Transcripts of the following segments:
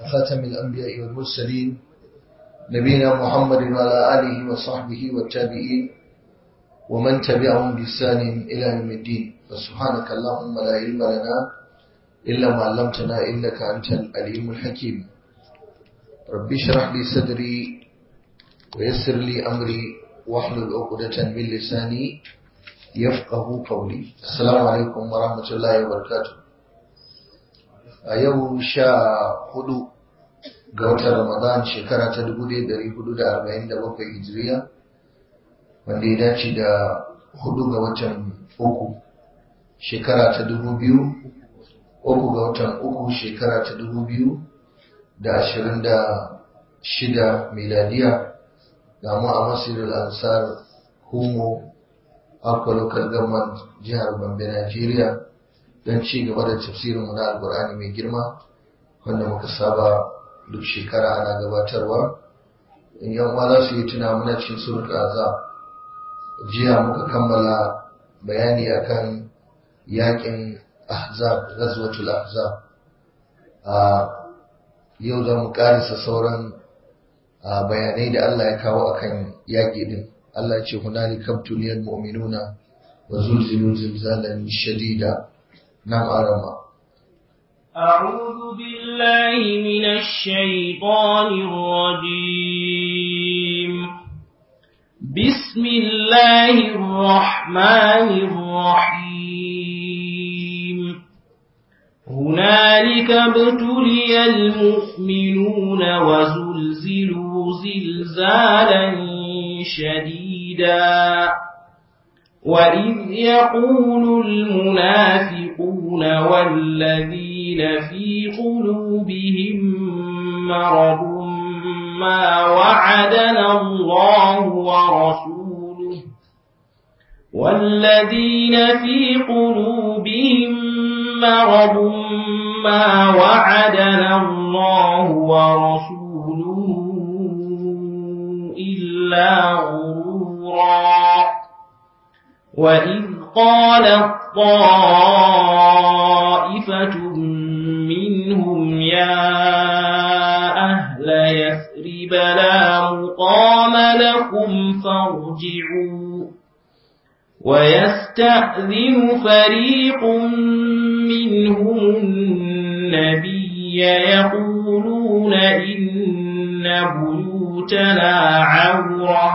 خاتم الأنبياء والمرسلين نبينا محمد وعلى آله وصحبه والتابعين ومن تبعهم بإحسان إلى يوم الدين فسبحانك اللهم لا علم لنا إلا ما علمتنا إنك أنت العليم الحكيم رب اشرح لي صدري ويسر لي أمري واحلل عقدة من لساني يفقه قولي السلام عليكم ورحمة الله وبركاته أيوه شا hudu ga watan Ramadan shekara ta 1447 Hijiriya wanda ya dace da hudu ga watan uku shekara ta dubu biyu uku ga watan uku shekara ta dubu biyu da ashirin da shida miladiya ga mu a masirul ansar humo akwa local government jihar Gombe Najeriya don ci gaba da tafsirin na alkur'ani mai girma wanda muka saba duk shekara ana gabatarwa in yan uwa za su yi tuna muna cikin surat azab jiya muka kammala bayani akan yakin ahzab ghazwatul ahzab a yau za mu karisa sauran bayanai da Allah ya kawo akan yaƙi din Allah ce hunali kabtuliyal mu'minuna wa zulzilu zilzalan shadida nam arama أعوذ بالله من الشيطان الرجيم بسم الله الرحمن الرحيم هنالك ابتلي المؤمنون وزلزلوا زلزالا شديدا وإذ يقول المنافقون والذين في قلوبهم مرض ما وعدنا الله ورسوله والذين في قلوبهم مرض ما وعدنا الله ورسوله إلا غرورا وإذ قالت طائفة منهم يا أهل يثرب لا مقام لكم فارجعوا ويستأذن فريق منهم النبي يقولون إن بيوتنا عورة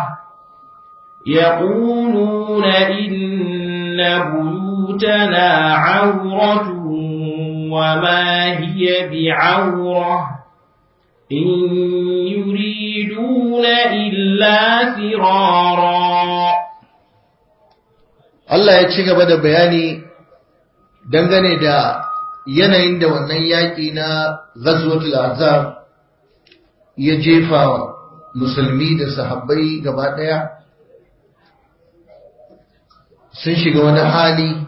يقولون إن بيوتنا عورة وما هي بعورة إن يريدون إلا فرارا Allah ya ci gaba da bayani dangane da yanayin da wannan yaƙi na Ghazwatul Azab ya jefa musulmi da sahabbai gaba ɗaya sun shiga wani hali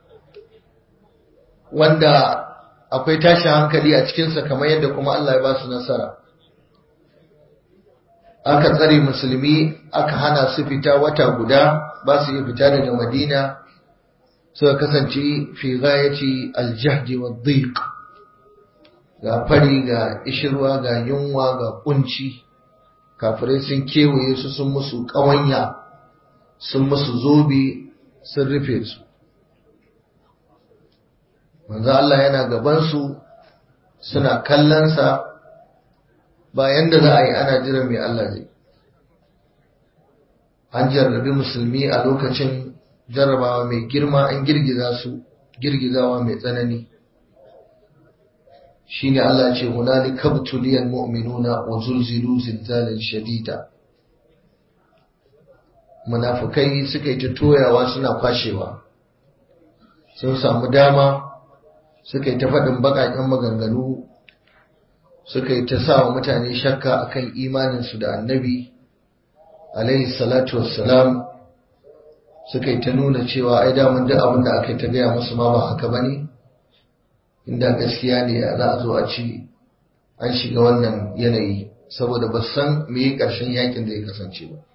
wanda akwai tashin hankali a cikinsa kamar yadda kuma Allah ya ba su nasara aka tsare musulmi aka hana su fita wata guda ba su iya fita daga madina suka kasance fi gayyaci aljahdi wa dhiq ga fari ga ishirwa ga yunwa ga kunci kafirai sun kewaye su sun musu ƙawanya sun musu zobe sun rufe su manzo Allah yana gabansu suna kallonsa bayan da za a yi ana jiran mai Allah zai an jarrabi musulmi a lokacin jarrabawa mai girma an girgiza su girgizawa mai tsanani shine Allah ce hunali kabtuliyal mu'minuna wa zulzilu zilzalan shadida munafukai suka yi ta toyawa suna kwashewa sun samu dama suka yi ta faɗin baƙaƙen maganganu suka yi ta sa wa mutane shakka akan imaninsu da annabi alaihi salatu wassalam suka yi ta nuna cewa ai damun duk abin da aka yi ta gaya musu ma ba haka ba ne inda gaskiya ne za a zo a ci an shiga wannan yanayi saboda ba san me ƙarshen yakin da ya kasance ba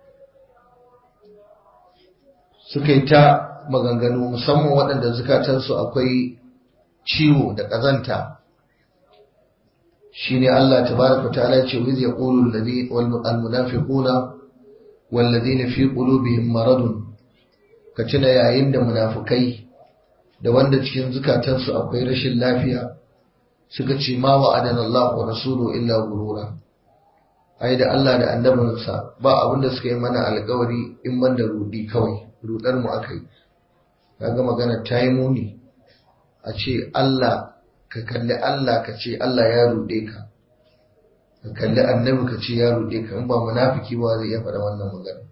suka yi ta maganganu musamman waɗanda zukatansu akwai ciwo da ƙazanta shine Allah tabaraka ta'ala ya ce wiz yaqulu alladhi wal munafiquna wal ladina fi qulubihim maradun ka tuna yayin da munafukai da wanda cikin zukatansu akwai rashin lafiya suka ce ma wa'adana Allah wa rasuluhu illa gurura ai da Allah da annabinsa ba abinda suka yi mana alkawari in ban da rudi kawai rudar mu aka yi kaga magana ta yi muni a ce Allah ka kalli Allah ka ce Allah ya rude ka ka kalli annabi ka ce ya rude ka in ba munafiki ba zai iya faɗa wannan magana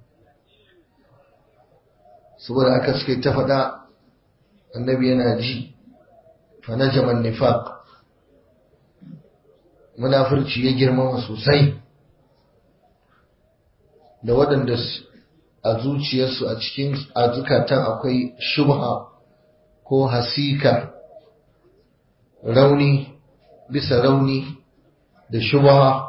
saboda aka suka ta faɗa annabi yana ji fa najaman nifaq munafurci ya girmama sosai da waɗanda a zuciyarsu a cikin a zukatan akwai shubha ko hasika rauni bisa rauni da shubha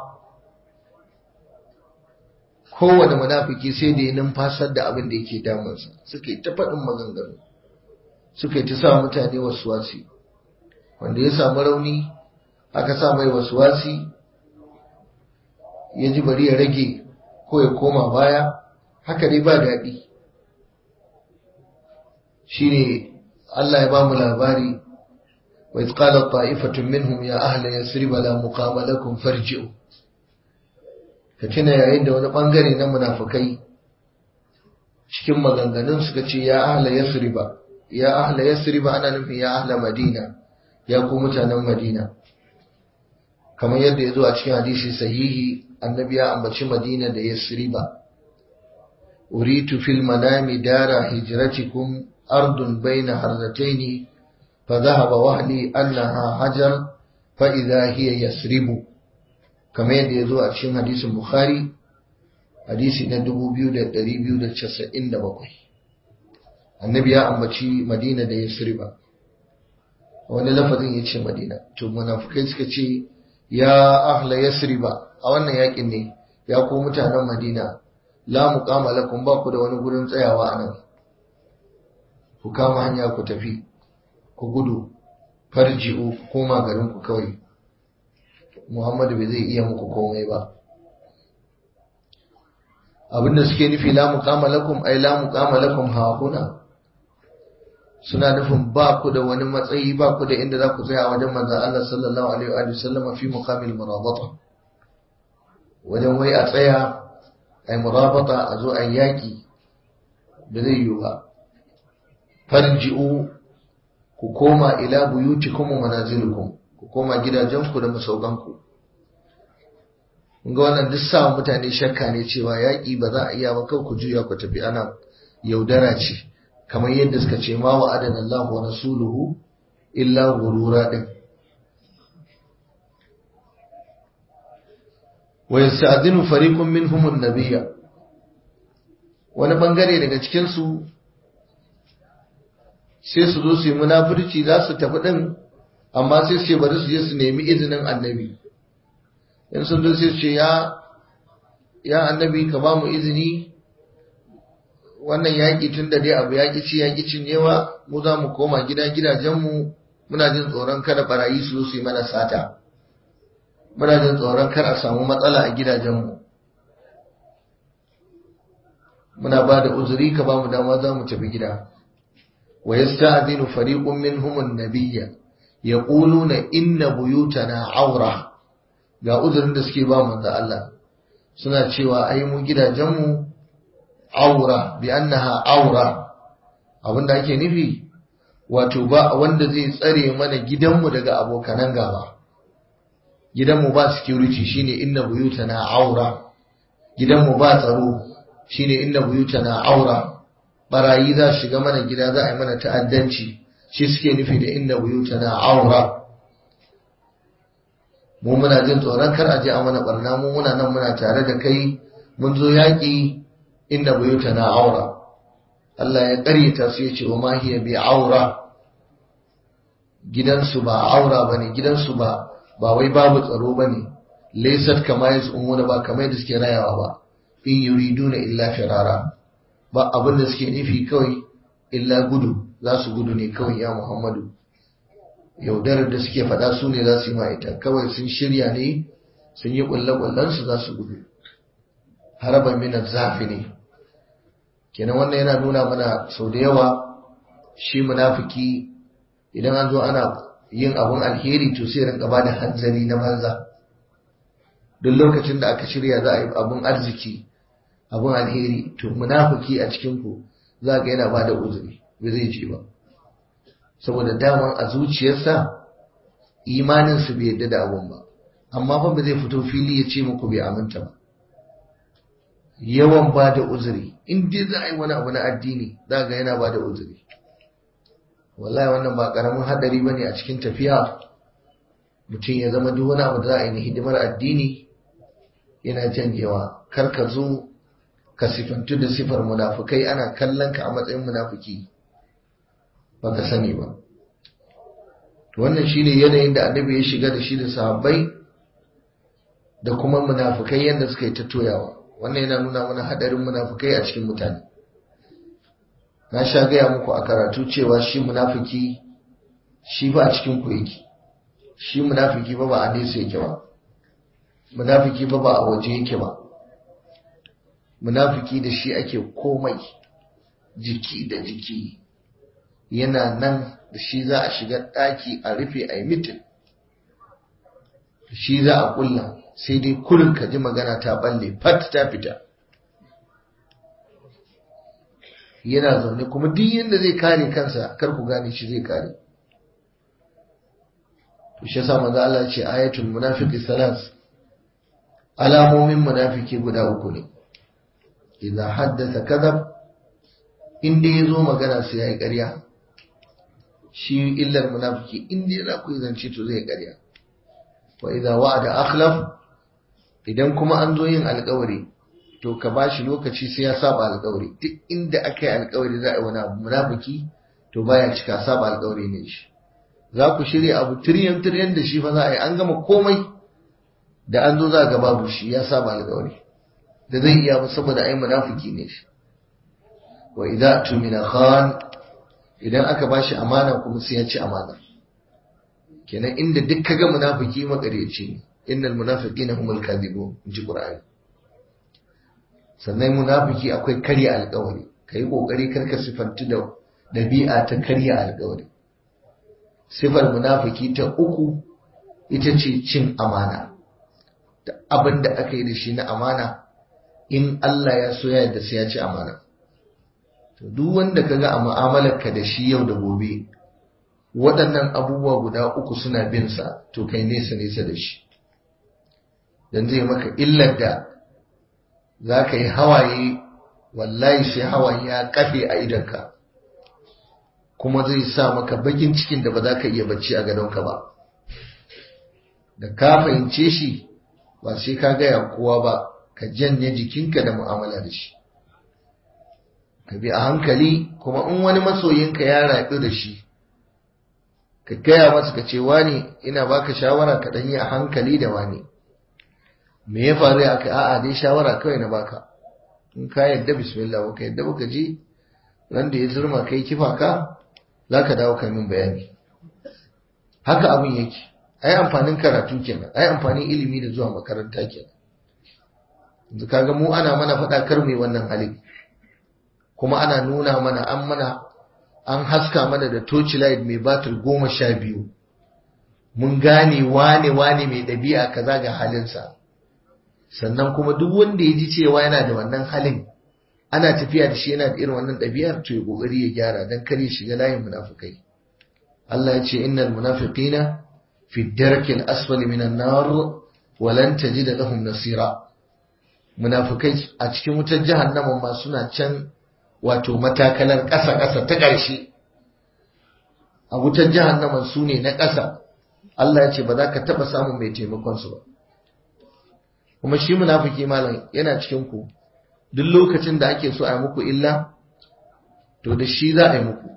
kowane munafiki sai da ya numfasar da abin da yake damunsa suka yi ta faɗin maganganu suka yi ta sa mutane wasu wasi wanda ya samu rauni aka sa mai wasu wasi ya ji bari ya rage ko ya koma baya haka dai ba daɗi shi ne Allah ya ba mu labari wa izqalat ta'ifatun minhum ya ahla yasrib la muqama lakum farji'u ka tuna yayin da wani bangare na munafikai cikin maganganun suka ce ya ahla yasriba ya ahla yasriba ana nufin ya ahla madina ya ku mutanen madina kamar yadda ya zo a cikin hadisi sahihi annabi ya ambaci madina da yasriba uritu fil manami dara hijratikum ardun baina harzataini fa dhahaba wahli annaha hajar fa idha hiya yasribu kamar yadda ya zo a cikin hadisin bukhari hadisi na 2297 annabi ya ambaci madina da yasriba wani lafazin ya ce madina to munafukai suka ce ya ahla yasriba a wannan yakin ne ya ku mutanen madina la muqama lakum ba ku da wani gurin tsayawa a nan ku kama hanya ku tafi ku gudu farji'u ku koma garin ku kawai muhammadu bai zai iya muku komai ba abinda suke nufi la muqama lakum ay la muqama lakum hahuna suna nufin ba ku da wani matsayi ba ku da inda za ku tsaya a wajen manzan Allah sallallahu alaihi wa sallam fi muqamil murabata wajen wai a tsaya ai murabata a zo a yaki da zai yiwu ba farji'u ku koma ila buyutikum wa manazilukum ku koma gidajenku da masaukanku ga wannan duk sa mutane shakka ne cewa yaƙi ba za a iya ba kawai ku juya ku tafi ana yaudara ce kamar yadda suka ce ma wa adana Allah wa rasuluhu illa gurura din wa yasta'dinu fariqun minhum an-nabiyya wani bangare daga cikin su sai su zo su yi munafurci za su tafi din amma sai su ce bari su je su nemi izinin annabi in sun zo sai su ce ya ya annabi ka ba mu izini wannan yaƙi tun da dai abu yaƙi ci yaƙi cinyewa mu za mu koma gida gidajenmu muna jin tsoron kada barayi su su yi mana sata muna jin tsoron kar a samu matsala a gidajenmu muna ba da uzuri ka ba mu dama za mu tafi gida wa yasta'dinu fariqun minhum an-nabiyya yaquluna inna buyutana aura ga uzurin da suke ba manzo Allah suna cewa ai mu gidajenmu aura bi annaha aura abinda ake nufi wato ba wanda zai tsare mana gidanmu daga abokanan gaba gidanmu ba security shine inna buyutana aura gidanmu ba tsaro shine inna buyutana aura barayi za su shiga mana gida za a yi mana ta'addanci shi suke nufi da inna buyutana aura mu muna jin tsoron kar a je a mana barna mu muna nan muna tare da kai mun zo yaƙi inda buyutana aura Allah ya ƙaryata su ya ce wa ma hiya bi aura gidansu ba aura bane gidansu ba ba wai babu tsaro bane laysat kama yazumuna ba kamar da suke rayawa ba in yuriduna illa firara ba abin da suke nufi kawai illa gudu za su gudu ne kawai ya Muhammadu yaudarar da suke faɗa su ne za su yi ma ita kawai sun shirya ne sun yi ƙulle-ƙullensu za su gudu haraban minar zafi ne kenan wannan yana nuna mana sau da yawa shi munafiki idan an zo ana yin abun alheri to sai rinka ba da hanzari na banza duk lokacin da aka shirya za a yi abun arziki abun alheri to munafiki a cikin ku za ga yana ba da uzuri ba zai je ba saboda daman a zuciyarsa imaninsu bai yadda da abun ba amma fa ba zai fito fili ya ce muku bai aminta ba yawan ba da uzuri in dai za a yi wani abu na addini za ga yana ba da uzuri wallahi wannan ba karamin hadari ba ne a cikin tafiya mutum ya zama duk wani abu da za a yi na hidimar addini yana janyewa kar ka zo ka sifantu da sifar munafukai ana kallon ka a matsayin munafuki ba ka sani ba wannan shine yanayin da annabi ya shiga da shi da sahabbai da kuma munafukai yadda suka yi ta toyawa wannan yana nuna mana hadarin munafukai a cikin mutane na sha gaya muku a karatu cewa shi munafiki shi ba a cikin ku yake shi munafiki ba ba a nesa yake ba munafiki ba ba a waje yake ba munafiki da shi ake komai jiki da jiki yana nan da shi za a shiga ɗaki a rufe a yi mitin shi za a kulla sai dai kurin ka ji magana ta balle fat ta fita yana zaune kuma duk yadda zai kare kansa kar ku gane shi zai kare to shi yasa manzo Allah ce ayatul munafiqi salas alamomin munafiki guda uku ne idza haddatha kadhab inda yazo magana sai yayi ƙarya shi illar munafiki inda yana ku zance to zai ƙarya wa idza wa'ada akhlaf idan kuma an zo yin alƙawari to ka bashi lokaci sai ya saba alƙawari duk inda aka yi alƙawari za a yi wani abu munafiki to baya cika saba alƙawari ne shi za ku shirya abu tiryan tiryan da shi fa za a yi an gama komai da an zo za ga babu shi ya saba alƙawari da zai iya ba saboda ai munafiki ne shi wa idza tumina khan idan aka bashi amana kuma sai ya ci amana kenan inda duk kaga munafiki makareci ne innal munafiqina humul kadhibun inji qur'ani sannan munafiki akwai karya alƙawari kai kokari karka sifantu da dabi'a ta karya alƙawari sifar munafiki ta uku ita ce cin amana da abin da aka yi da shi na amana in Allah ya so ya yadda sai ya ci amana to duk wanda kaga a mu'amalarka da shi yau da gobe waɗannan abubuwa guda uku suna bin sa to kai nesa nesa da shi dan zai maka illar da za ka yi hawaye wallahi sai hawaye ya kafe a idanka kuma zai sa maka bakin cikin da ba za ka iya bacci a gadonka ba da ka fahimce shi ba sai ka gaya kowa ba ka janye jikinka da mu'amala da shi ka bi a hankali kuma in wani masoyinka ya raɗu da shi ka gaya masa ka ce wani ina baka shawara ka ɗanyi a hankali da wani me ya faru ya kai a'a dai shawara kawai na baka in ka yadda bismillah ba ka yadda ba ka je ran da ya zurma kai kifa ka za ka dawo ka min bayani haka abin yake ai amfanin karatu kenan ai amfanin ilimi da zuwa makaranta kenan yanzu kaga mu ana mana faɗa kar mai wannan halin kuma ana nuna mana an mana an haska mana da torchlight mai batir goma sha biyu mun gane wane wane mai ɗabi'a kaza ga halinsa sannan kuma duk wanda ya ji cewa yana da wannan halin ana tafiya da shi yana da irin wannan ɗabi'ar to ya kokari ya gyara dan kare shiga layin munafikai Allah ya ce innal munafiqina fi darkil asfali minan nar wa lan tajid lahum nasira munafikai a cikin wutar jahannama ma suna can wato matakalar ƙasa ƙasa ta ƙarshe a wutar jahannama su ne na ƙasa Allah ya ce ba za ka taɓa samun mai taimakon su ba kuma shi munafiki malam yana cikin ku duk lokacin da ake so a yi muku illa to da shi za a yi muku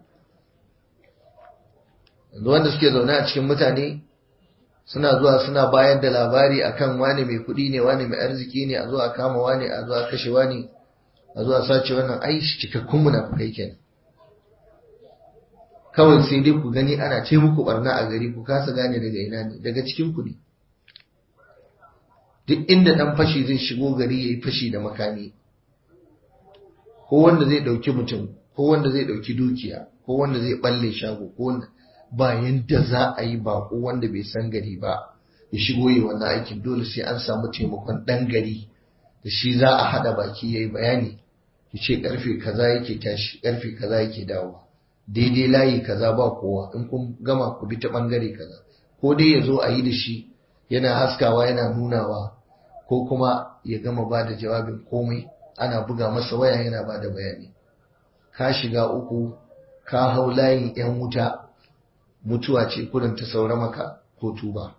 yanzu wanda suke zaune a cikin mutane suna zuwa suna bayar da labari akan wani mai kuɗi ne wani mai arziki ne a zo a kama wani a zo a kashe wani a zo a sace wannan ai cikakkun munafikai kenan kawai sai dai ku gani ana ce muku barna a gari ku kasa gane daga ina ne daga cikin ku ne duk inda dan fashi zai shigo gari yayi fashi da makami ko wanda zai dauki mutum ko wanda zai dauki dukiya ko wanda zai balle shago ko wanda ba yanda za a yi ba ko wanda bai san gari ba ya shigo yi wannan aikin dole sai an samu taimakon dan gari da shi za a hada baki yayi bayani ya ce karfe kaza yake tashi karfe kaza yake dawowa daidai layi kaza ba kowa in kun gama ku bi ta bangare kaza ko dai ya zo a yi da shi yana haskawa yana nunawa ko kuma ya gama ba da jawabin komai ana buga masa waya yana ba da bayani ka shiga uku ka hau layin yan wuta mutuwa ce kurin ta saura maka ko tuba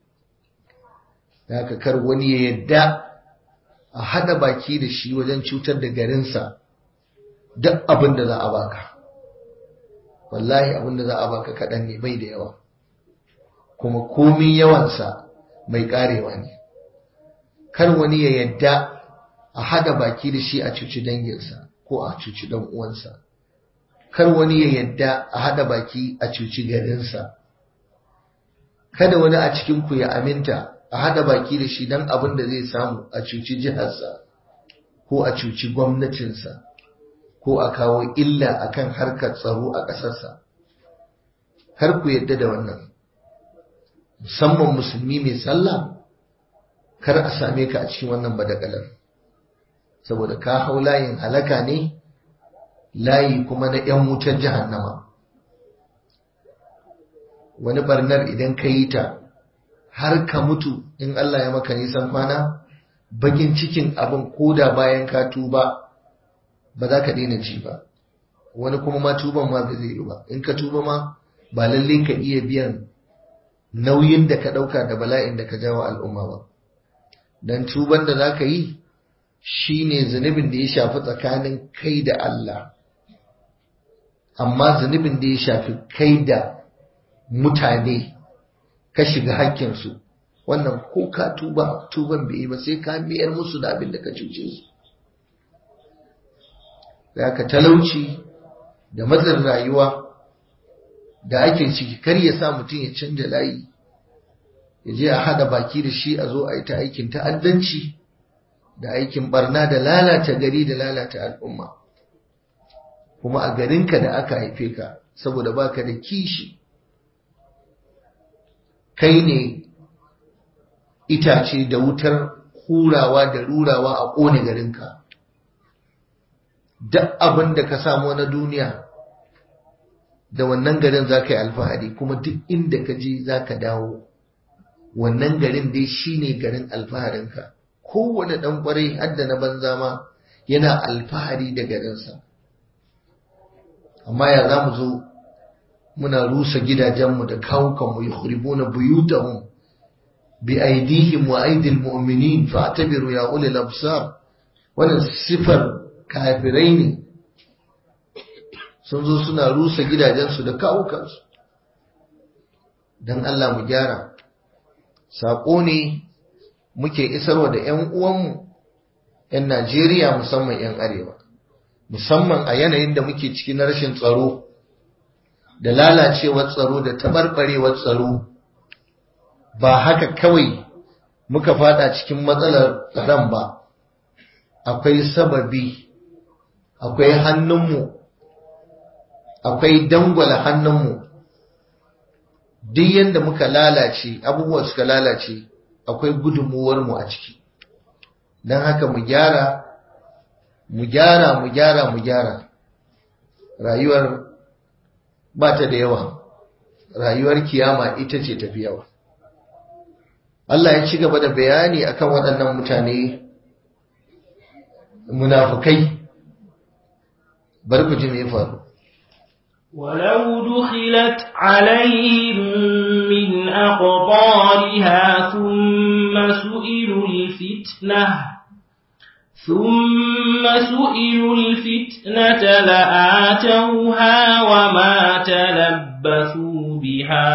da kar wani ya yadda a hada baki da shi wajen cutar da garinsa duk abin da za a baka wallahi abin da za a baka kaɗan ne bai da yawa kuma komin yawansa mai ƙarewa ne kar wani ya yadda a hada baki da shi a cuci danginsa ko a cuci dan uwansa kar wani ya yadda a hada baki a cuci garinsa kada wani a cikin ku ya aminta a hada baki da shi dan abin da zai samu a cuci jiharsa ko a cuci gwamnatinsa ko a kawo illa akan harkar tsaro a ƙasarsa kar ku yadda da wannan musamman musulmi mai sallah kar a same ka a cikin wannan badagalar saboda ka hau layin halaka ne layi kuma na 'yan wutar jahannama wani barnar idan ka yi ta har ka mutu in Allah ya maka nisan kwana bakin cikin abin koda bayan ka tuba ba za ka daina ji ba wani kuma ma tuban ma ba zai yi ba in ka tuba ma ba lalle ka iya biyan nauyin da ka ɗauka da bala'in da ka jawo al'umma ba don tuban da za ka yi shi ne zunubin da ya shafi tsakanin kai da Allah amma zunubin da ya shafi kai da mutane ka shiga hakkinsu wannan ko ka tuba tuban bai yi ba sai ka miyar musu da abin da ka cuce su da ka talauci da matsin rayuwa da ake ciki kar ya sa mutum ya canja layi ya je a hada baki da shi a zo a yi ta aikin ta'addanci da aikin barna da lalata gari da lalata al'umma kuma a garinka da aka haife ka saboda baka da kishi kai ne itace da wutar hurawa da rurawa a ƙone garinka duk abin da ka samu na duniya da wannan garin za ka yi alfahari kuma duk inda ka je za ka dawo wannan garin dai shi ne garin alfaharinka kowane ɗan ƙwarai hadda na banza ma yana alfahari da garinsa amma ya za mu zo muna rusa gidajenmu da kawukanmu ya huribuna buyutahum bi aidihim wa aidil mu'minin fa'tabiru ya ulil absar wannan sifar kafirai ne sun zo suna rusa gidajensu da kawukansu don Allah mu gyara saƙo ne muke isarwa da 'yan uwanmu 'yan Najeriya musamman 'yan Arewa musamman a yanayin da muke ciki na rashin tsaro da lalacewar tsaro da tabarbarewar tsaro ba haka kawai muka fada cikin matsalar tsaron ba akwai sababi akwai hannunmu akwai dangwala hannunmu duk yadda muka lalace abubuwa suka lalace akwai gudunmuwarmu a ciki don haka mu gyara mu gyara mu gyara mu gyara rayuwar ba ta da yawa rayuwar kiyama ita ce tafi yawa Allah ya ci gaba da bayani akan waɗannan mutane munafukai bar ku ji me faru ولو دخلت عليهم من أقطارها ثم سئلوا الفتنة ثم سئلوا الفتنة لآتوها وما تلبثوا بها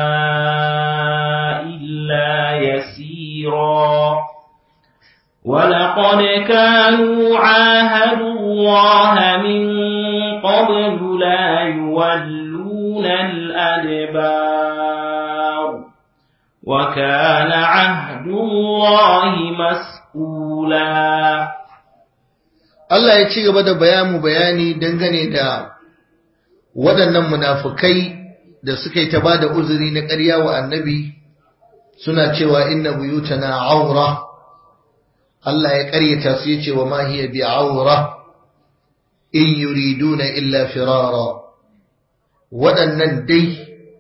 إلا يسيرا ولقد كانوا عاهدوا الله من قبل لا يولون يولون الأدبار وكان عهد الله مسؤولا Allah ya ci gaba da bayamu bayani dangane da waɗannan munafukai da suka yi ta ba da uzuri na ƙarya wa annabi suna cewa inna buyutana aura Allah ya ƙaryata su ya ce wa ma hiya bi aura in yuriduna illa firara waɗannan dai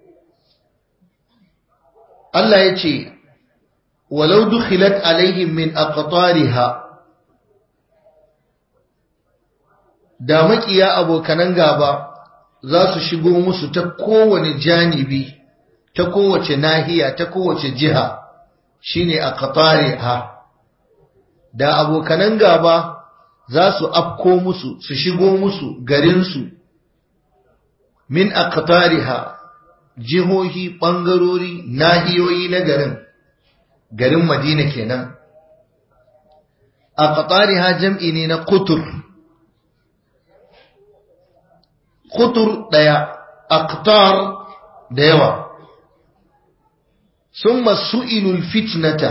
Allah ya ce walau dukhilat alaihim min aqtariha da makiya abokanan gaba za su shigo musu ta kowane janibi ta kowace nahiya ta kowace jiha shine aqtariha da abokanan gaba za su afko musu su shigo musu garinsu min aqtariha jihohi ɓangarori nahiyoyi na garin garin madina kenan aqtariha jam'i ne na qutur qutur daya aqtar da yawa summa su'ilul fitnata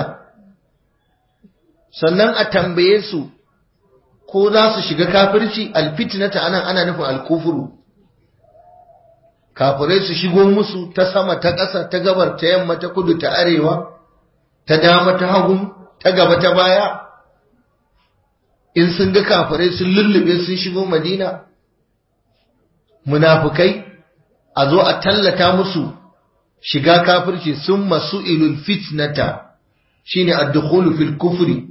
sannan a tambaye su ko za su shiga kafirci alfitnata anan ana nufin alkufuru kafirai su shigo musu ta sama ta ƙasa ta gabar ta yamma ta kudu ta arewa ta dama ta hagu ta gaba ta baya in sun ga kafirai sun lullube sun shigo madina munafukai a zo a tallata musu shiga kafirci sun masu ilul fitnata shine ad-dukhulu fil kufri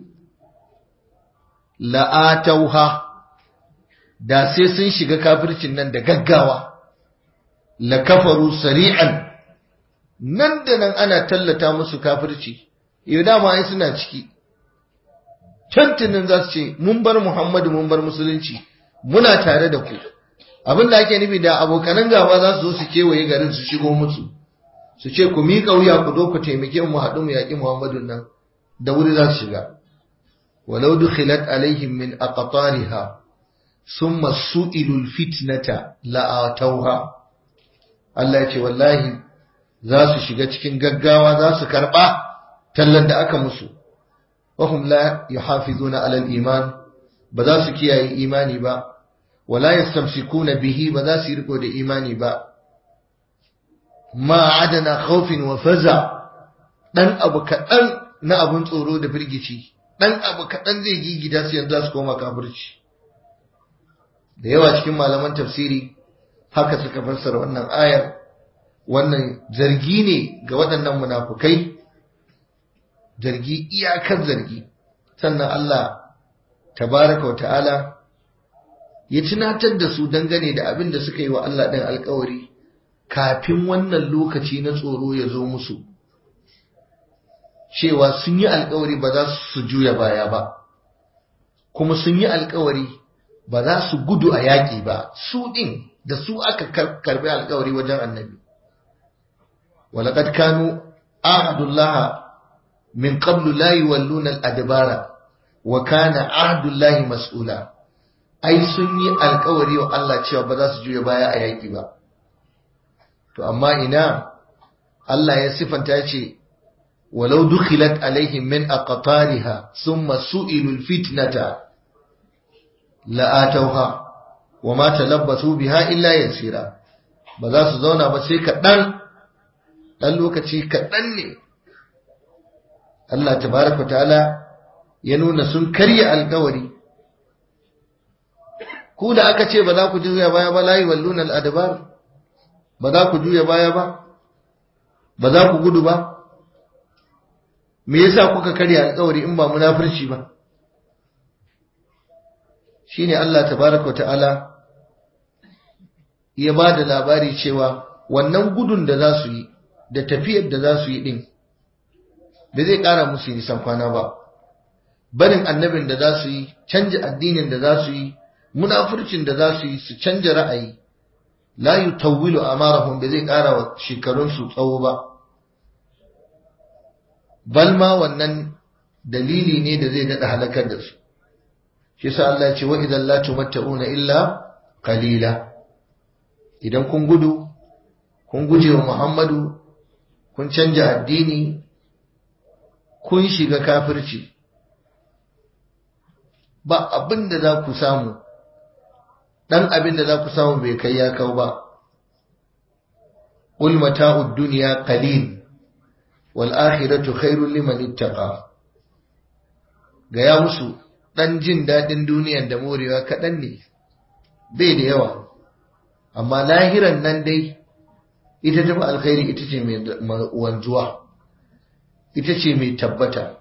la'atauha da sai sun shiga kafircin nan da gaggawa la kafaru sari'an nan da nan ana tallata musu kafirci yau dama ai suna ciki tantunan za su ce mun bar muhammadu mun bar musulunci muna tare da ku abin da ake nufi da abokanan gaba za su zo su kewaye garin su shigo musu su ce ku miƙa wuya ku zo ku taimake mu haɗu mu yaƙi muhammadu nan da wuri za su shiga walau dukhilat alaihim min aqtariha summa su'ilul fitnata la'atauha Allah ya ce wallahi za su shiga cikin gaggawa za su karɓa tallan da aka musu wahum la yuhafizuna ala al-iman ba za su kiyaye imani ba wala yastamsikuna bihi ba za su yi riko da imani ba ma adana khawfin wa faza dan abu kaɗan na abun tsoro da firgici dan abu kaɗan zai gigida su yanzu su koma kafirci da yawa cikin malaman tafsiri haka suka fassara wannan ayar wannan zargi ne ga waɗannan munafukai zargi iyakar zargi sannan Allah tabaraka wa ta'ala ya tunatar da su dangane da abin da suka yi wa Allah ɗin alkawari kafin wannan lokaci na tsoro ya zo musu cewa sun yi alkawari ba za su juya baya ba kuma sun yi alkawari ba za su gudu a yaƙi ba su ɗin da su aka karbi alkawari wajen annabi walaƙad kanu ahadullah min qablu la yuwalluna al-adbara wa kana ahdullahi mas'ula ai sun yi alkawari wa Allah cewa ba za su juya baya a yaƙi ba to amma ina Allah ya sifanta ya ce walau dukhilat alaihim min aqtariha thumma su'ilul fitnata la'atauha wa ma talabbasu biha illa yasira ba za su zauna ba sai kaɗan ɗan lokaci kaɗan ne Allah tabaraka ta'ala ya nuna sun karya alkawari ku da aka ce ba za ku juya baya ba layi walluna al'adabar ba za ku juya baya ba ba za ku gudu ba me yasa kuka karya alkawari in ba munafurci ba shine Allah tabaraka wa ta'ala ya ba da labari cewa wannan gudun da za su yi da tafiyar da za su yi din ba zai ƙara musu nisan kwana ba barin annabin da za su yi canja addinin da za su yi munafurcin da za su yi su canja ra'ayi la yutawwilu amarahum ba zai ƙara wa shekarunsu tsawo ba balma wannan dalili ne da zai daɗa halakar da su shi sa Allah ya ce wa idan la tumatta'una illa qalila idan kun gudu kun guje wa Muhammadu kun canja addini kun shiga kafirci ba abin da za ku samu ɗan abin da za ku samu bai kai ya kau ba قل متاع الدنيا قليل والآخرة خير لمن اتقى gaya musu ɗan jin daɗin duniyan da morewa kaɗan ne bai da yawa amma lahiran nan dai ita tafi alkhairi ita ce mai wanzuwa ita ce mai tabbata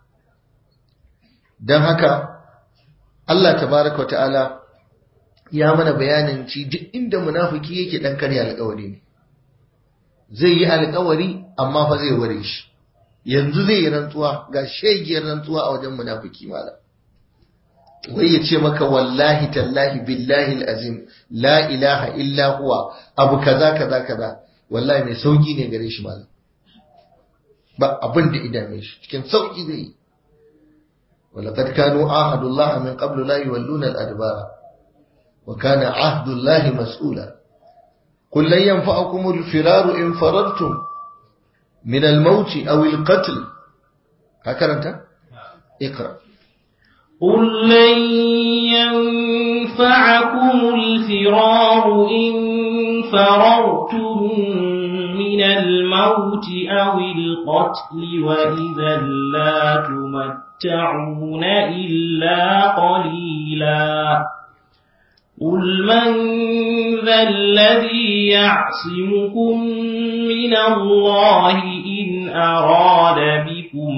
don haka Allah tabaraka ta'ala ya mana bayanin ci duk inda munafiki yake ɗan karya alkawari ne zai yi alkawari amma fa zai ware shi yanzu zai yi rantsuwa ga shegiyar rantsuwa a wajen munafiki malam wai ya ce maka wallahi tallahi billahi azim la ilaha illa huwa abu kaza kaza kaza wallahi mai sauki ne gare shi malam ba abin da idame shi cikin sauki zai yi ولقد كانوا عاهدوا الله من قبل لا يولون الأدبار وكان عهد الله مسؤولا قل لن ينفعكم الفرار إن فررتم من الموت أو القتل هكذا أنت اقرأ قل لن ينفعكم الفرار إن فررتم من الموت أو القتل وإذا لا تمتعون إلا قليلا قل من ذا الذي يعصمكم من الله إن أراد بكم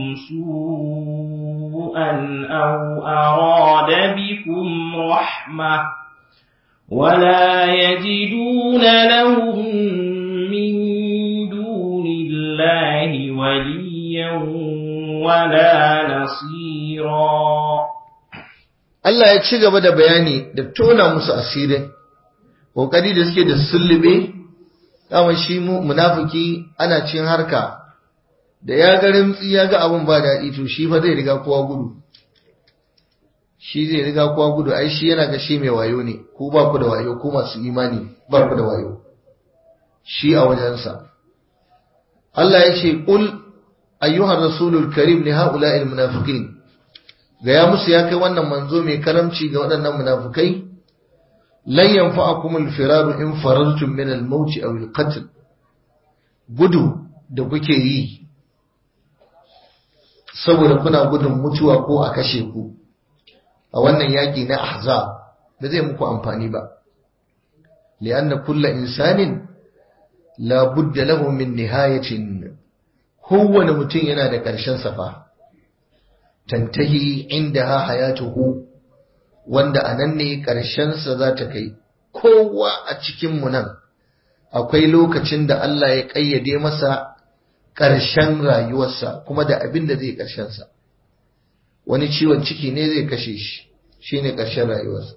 سوءا أو أراد بكم رحمة ولا يجدون لهم من دون الله وليا ولا نصيرا Allah ya ci gaba da bayani da tona musu asirin kokari da suke da sullube kama shi mu munafiki ana cin harka da ya ga rimtsi ya ga abin ba daɗi to shi fa zai riga kowa gudu shi zai riga kowa gudu ai shi yana ga shi mai wayo ne ko ba ku da wayo ko masu imani ba ku da wayo shi a wajensa Allah ya ce qul ayyuhar rasulul karim li ha'ula'il munafiqin gaya musu ya kai wannan manzo mai karamci ga waɗannan munafukai lan yanfa'akum al-firaru in farartum min al-maut aw al-qatl gudu da kuke yi saboda kuna gudun mutuwa ko a kashe ku a wannan yaki na ahzab ba zai muku amfani ba li'anna kullu insanin la budda lahu min nihayatin kowane mutum yana da ƙarshen safa tantahi indaha hayatuhu wanda anan ne ƙarshensa za ta kai kowa a cikinmu nan akwai lokacin da Allah ya ƙayyade masa ƙarshen rayuwarsa kuma da abin da zai ƙarshensa wani ciwon ciki ne zai kashe shi shi ne ƙarshen rayuwarsa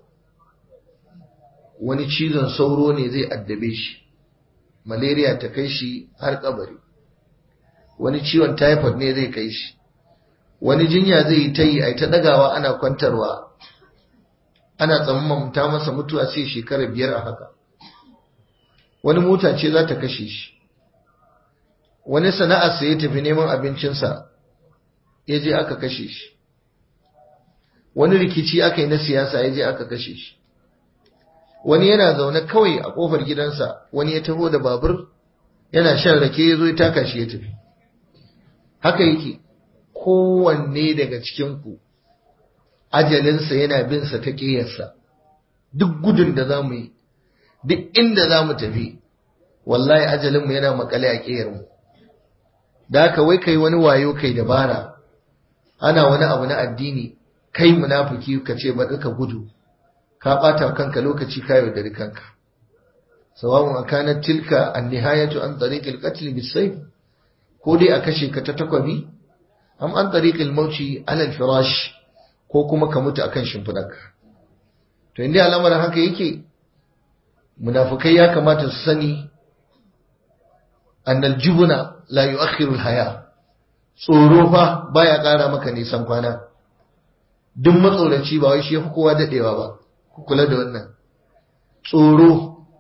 wani cizon sauro ne zai addabe shi malaria ta kai shi har kabari wani ciwon typhoid ne zai kai shi wani jinya zai yi ta yi a ta ɗagawa ana kwantarwa ana tsammamta masa mutuwa sai shekara biyar a haka wani mota ce za ta kashe shi wani sana'arsa ya tafi neman abincinsa ya je aka kashe shi wani rikici aka yi na siyasa ya je aka kashe shi wani yana zaune kawai a kofar gidansa wani ya taho da babur yana shan rake ya zo ya taka shi ya tafi haka yake kowanne daga cikinku ajalinsa yana binsa ta ƙiyarsa duk gudun da za mu yi duk inda za mu tafi wallahi ajalinmu yana makale a ƙiyarmu da haka wai kai wani wayo kai dabara ana wani abu na addini kai munafiki ka ce ba ka gudu ka ɓata kanka lokaci ka yaudari kanka sawa'un akanat tilka an-nihayatu an tariqil qatl bis-sayf ko dai a kashe ka ta takwabi am an tariqil mauci ala al-firash ko kuma ka mutu akan shimfidarka to inda al'amarin haka yake munafikai ya kamata su sani annal jubuna la yu'akhiru al-haya tsoro fa baya ƙara maka nisan kwana duk matsoraci ba wai shi yafi kowa dadewa ba ku kula da wannan tsoro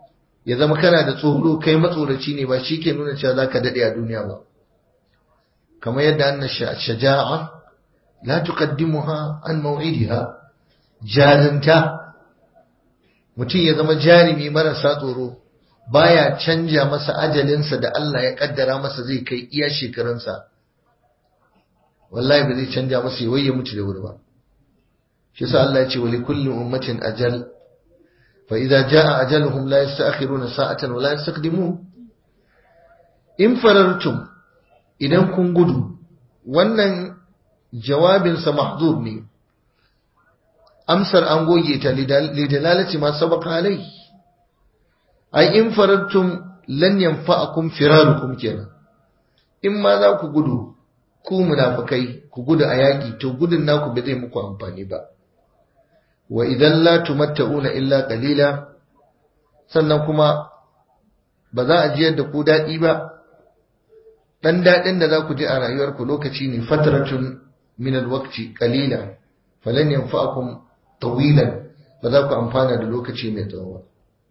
ya zama kana da tsoro kai matsoraci ne ba shi ke nuna cewa za ka daɗe a duniya ba kamar yadda an shaja'a la tuqaddimuha an maw'idiha jarinta mutum ya zama jarumi marasa tsoro baya canja masa ajalinsa da Allah ya kaddara masa zai kai iya shekarunsa wallahi ba zai canja masa ya waye mutu da wuri ba shi yasa Allah ya ce wa likulli ummatin ajal fa idza jaa ajaluhum la yasta'khiruna sa'atan wa la yastaqdimun in farartum idan kun gudu wannan jawabinsa mahzub ne amsar an goge ta lidalalati ma sabaka alai ai in farattum lan yanfa'akum firarukum kenan in ma za ku gudu ku munafikai ku gudu a yaƙi to gudun naku bai zai muku amfani ba wa idan la tumatta'una illa qalila sannan kuma ba za a jiyar da ku daɗi ba dan daɗin da za ku ji a rayuwarku lokaci ne fatratun min alwaqti qalila falan yanfa'akum tawilan ba za ku amfana da lokaci mai tsawo ba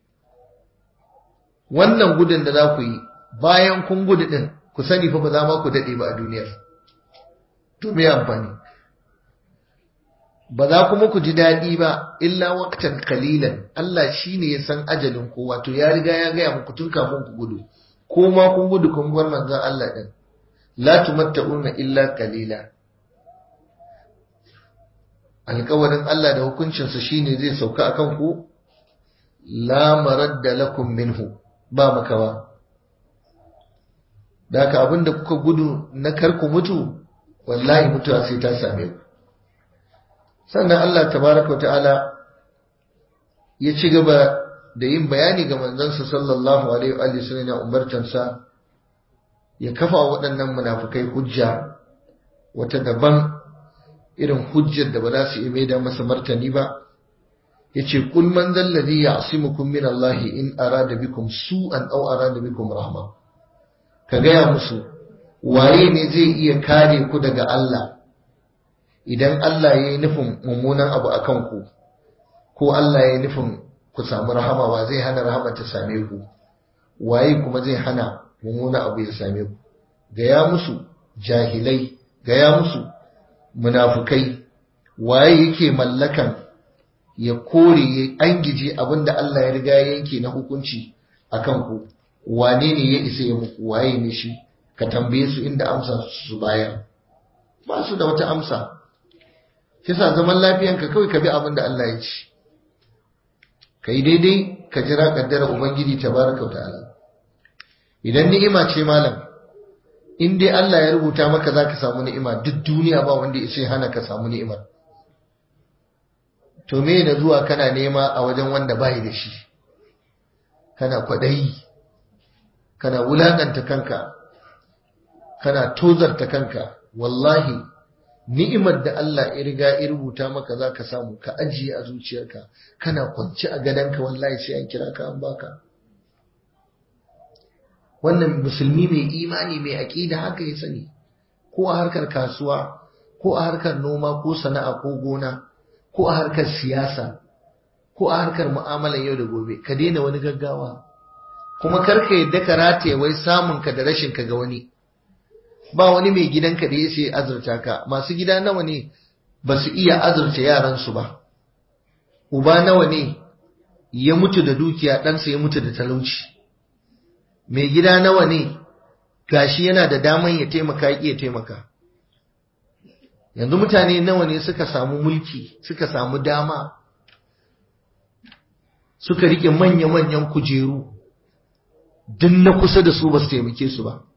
wannan gudun da za ku yi bayan kun gudu din ku sani fa ba za ma ku dade ba a duniyar to me amfani ba za kuma ku ji daɗi ba illa waqtan qalilan Allah shine ya san ajalin ku wato ya riga ya gaya muku tun kafin ku gudu ko ma kun gudu kun bar manzon Allah din la tumatta'una illa qalila alƙawarin Allah da hukuncinsa shine zai sauka akan ku la maradda lakum minhu ba makawa da haka abinda kuka gudu na karku mutu wallahi mutuwa sai ta same ku sannan Allah tabaraka wa ta'ala ya ci gaba da yin bayani ga manzansa sallallahu alaihi wa sallam ya umartansa ya kafa waɗannan munafukai hujja wata daban irin hujjar da ba za su iya maida masa martani ba yace kul man zal ladhi ya'simukum min Allah in arada bikum su'an aw arada bikum rahma ka gaya musu waye ne zai iya kare ku daga Allah idan Allah ya yi nufin mummunan abu akan ku ko Allah ya yi nufin ku samu rahama wa zai hana rahama ta same ku waye kuma zai hana mummunan abu ya same ku gaya musu jahilai gaya musu munafukai waye yake mallakan ya kore ya angije abinda Allah ya riga yanke na hukunci akan ku wane ne ya isa ya muku waye ne shi ka tambaye su inda amsa su bayar ba su da wata amsa kisa zaman lafiyanka kawai ka bi abinda Allah ya ci kai daidai ka jira kaddara ubangiji tabaraka wa ta'ala idan ni'ima ce malam in dai Allah ya rubuta maka zaka samu ni'ima duk duniya ba wanda ya ce hana ka samu ni'imar to me na zuwa kana nema a wajen wanda bai da shi kana kwadayi kana wulakanta kanka kana tozarta kanka wallahi ni'imar da Allah ya riga ya rubuta maka zaka samu ka ajiye a zuciyarka kana kwance a gadonka wallahi sai an kira ka an baka wannan musulmi mai imani mai aƙida haka ya sani ko a harkar kasuwa ko a harkar noma ko sana'a ko gona ko a harkar siyasa ko a harkar mu'amalar yau da gobe ka daina wani gaggawa kuma karka yadda ka rataye wai samun ka da rashin ka ga wani ba wani mai gidanka da ya sai azurta ka masu gida nawa ne ba su iya azurta yaransu ba uba nawa ne ya mutu da dukiya ɗansa ya mutu da talauci mai gida nawa ne gashi yana da daman ya taimaka ya taimaka yanzu mutane nawa ne suka samu mulki suka samu dama suka rike manya-manyan kujeru duk na kusa da su ba su taimake su ba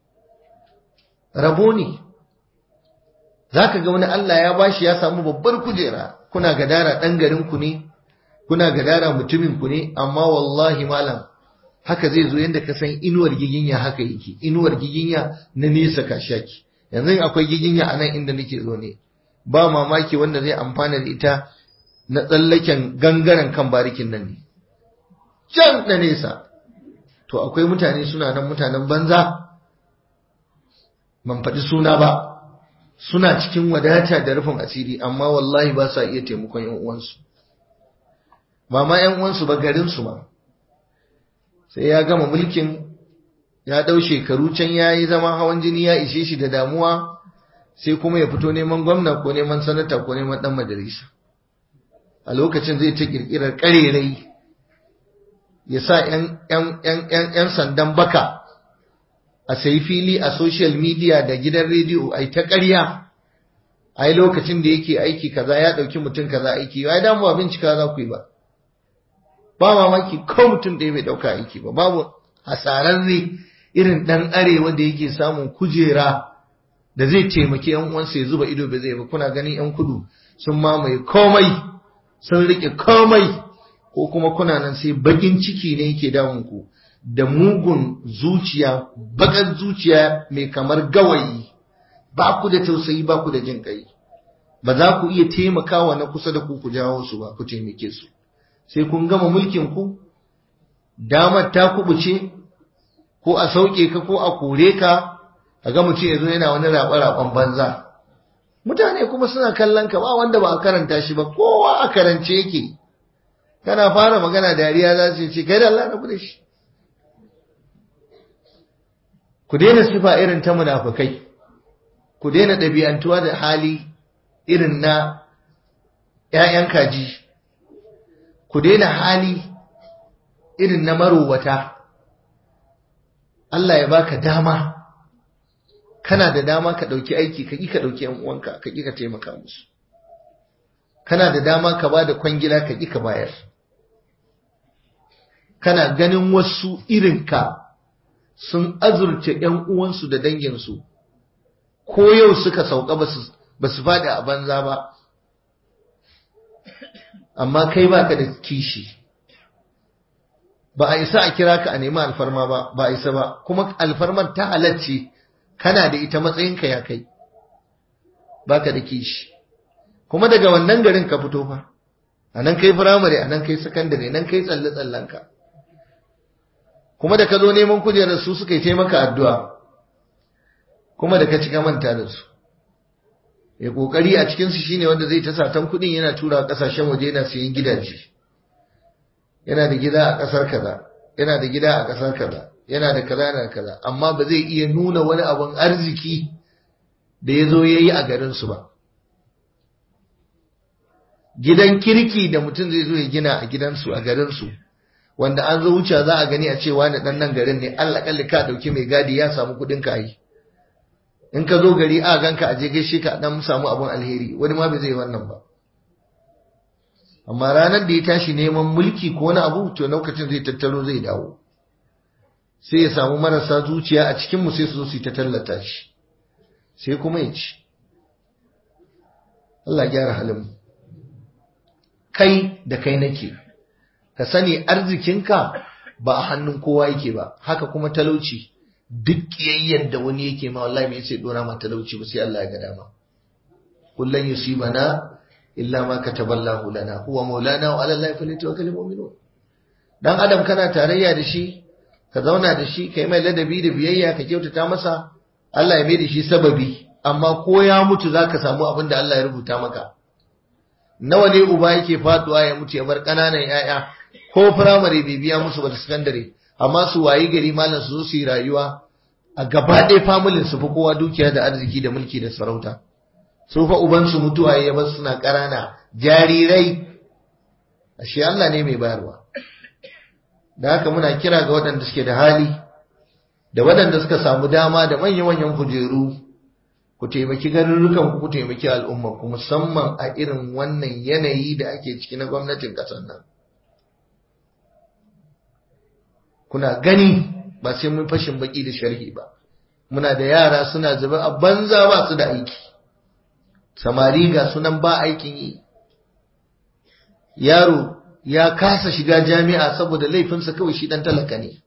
rabo ne za ka ga wani Allah ya bashi ya samu babbar kujera kuna gadara ɗan garinku ne kuna gadara mutuminku ne amma wallahi malam haka zai zo yadda ka san inuwar giginya haka yake inuwar giginya na nesa ka shaki yanzu akwai giginya a nan inda nake zo ne ba mamaki wanda zai amfana da ita na tsallaken gangaren kan barikin nan ne can da nesa to akwai mutane suna nan mutanen banza man faɗi suna ba suna cikin wadata da rufin asiri amma wallahi ba sa iya taimakon yan uwansu ba ma yan uwansu ba garinsu ma sai ya gama mulkin ya ɗau shekaru can ya yi zama hawan jini ya ishe shi da damuwa sai kuma ya fito neman gwamna ko neman sanata ko neman ɗan majalisa a lokacin zai ta ƙirƙirar ƙarerai ya sa ‘yan sandan baka a sayi fili a social media da gidan rediyo a ta ƙarya a yi lokacin da yake aiki kaza ya ɗauki mutum kaza aiki ya damu bincika za ku yi ba ba mamaki ko mutum ɗaya bai ɗauka aiki ba babu hasararre irin ɗan arewa da yake samun kujera da zai taimaki yan uwansa ya zuba ido ba zai ba kuna ganin yan kudu sun mamaye komai sun rike komai ko kuma kuna nan sai bakin ciki ne yake damun ku da mugun zuciya bakar zuciya mai kamar gawayi ba ku da tausayi ba ku da jin kai ba za ku iya taimakawa na kusa da ku ku jawo su ba ku taimake su sai kun gama mulkin ku damar ta kubuce ko a sauke ka ko a kore ka a ga mutum ya zo yana wani raɓe-raɓen banza mutane kuma suna kallon ka ba wanda ba a karanta shi ba kowa a karance yake kana fara magana dariya za su ce kai da Allah na da shi ku daina sifa irin ta munafukai ku daina ɗabi'antuwa da hali irin na ‘ya'yan kaji ku daina hali irin na marowata Allah ya baka dama kana da dama ka ɗauki aiki ka ƙi ka ɗauki ‘yan uwanka ka ƙi ka taimaka musu kana da dama ka ba da kwangila ka ƙi ka bayar kana ganin wasu irinka sun azurce ‘yan uwansu da danginsu ko yau suka sauka ba su faɗi a banza ba amma kai baka da kishi ba a isa a kira ka a nemi alfarma ba ba a isa ba kuma alfarmar ta halacce kana da ita matsayinka ya kai baka da kishi kuma daga wannan garin ka fito fa a nan kai firamare a nan kai sakandare nan kai tsalle tsallenka kuma da ka zo neman kujerar su suka yi taimaka addu'a kuma da ka cika manta da su ya kokari a cikinsu shine wanda zai ta satan kuɗin yana tura ƙasashen waje yana sayan gidaje yana da gida a ƙasar kaza yana da gida a ƙasar kaza yana da kaza yana da kaza amma ba zai iya nuna wani abun arziki da ya zo ya yi a garinsu ba gidan kirki da mutum zai zo ya gina a gidansu a garinsu wanda an zo wuce za a gani a cewa na ɗan nan garin ne Allah kalli ka ɗauki mai gadi ya samu kuɗin ka yi in ka zo gari a ganka a je gaishe ka dan samu abun alheri wani ma bai zai wannan ba amma ranar da ya tashi neman mulki ko wani abu to lokacin zai tattaro zai dawo sai ya samu marasa zuciya a cikin mu sai su zo su ta tallata shi sai kuma ya ci Allah gyara halin kai da kai nake ka sani arzikinka ba a hannun kowa yake ba haka kuma talauci duk kiyayyen da wani yake ma wallahi me sai dora ma talauci ba sai Allah ya ga dama kullun yusibana illa ma kataballahu lana huwa maulana wa ala allahi falyatawakkalul mu'minun dan adam kana tarayya da shi ka zauna da shi kai mai ladabi da biyayya ka kyautata masa Allah ya mai da shi sababi amma ko ya mutu zaka samu abin da Allah ya rubuta maka nawa ne uba yake faduwa ya mutu ya bar kananan yaya ko firamare bai biya musu ba da sakandare amma su wayi gari malam su zo su yi rayuwa a gaba ɗaya familin su fi kowa dukiya da arziki da mulki da sarauta su fa uban su mutuwa ya bar suna ƙarana jarirai ashe Allah ne mai bayarwa da haka muna kira ga waɗanda suke da hali da waɗanda suka samu dama da manya-manyan kujeru ku taimaki garurrukan ku ku taimaki al'umma ku musamman a irin wannan yanayi da ake ciki na gwamnatin ƙasar nan kuna gani ba sai mun fashin baki da sharhi ba muna da yara suna zuba a banza ba su da aiki samari ga sunan ba aikin yi yaro ya kasa shiga jami'a saboda laifinsa kawai shi dan talaka ne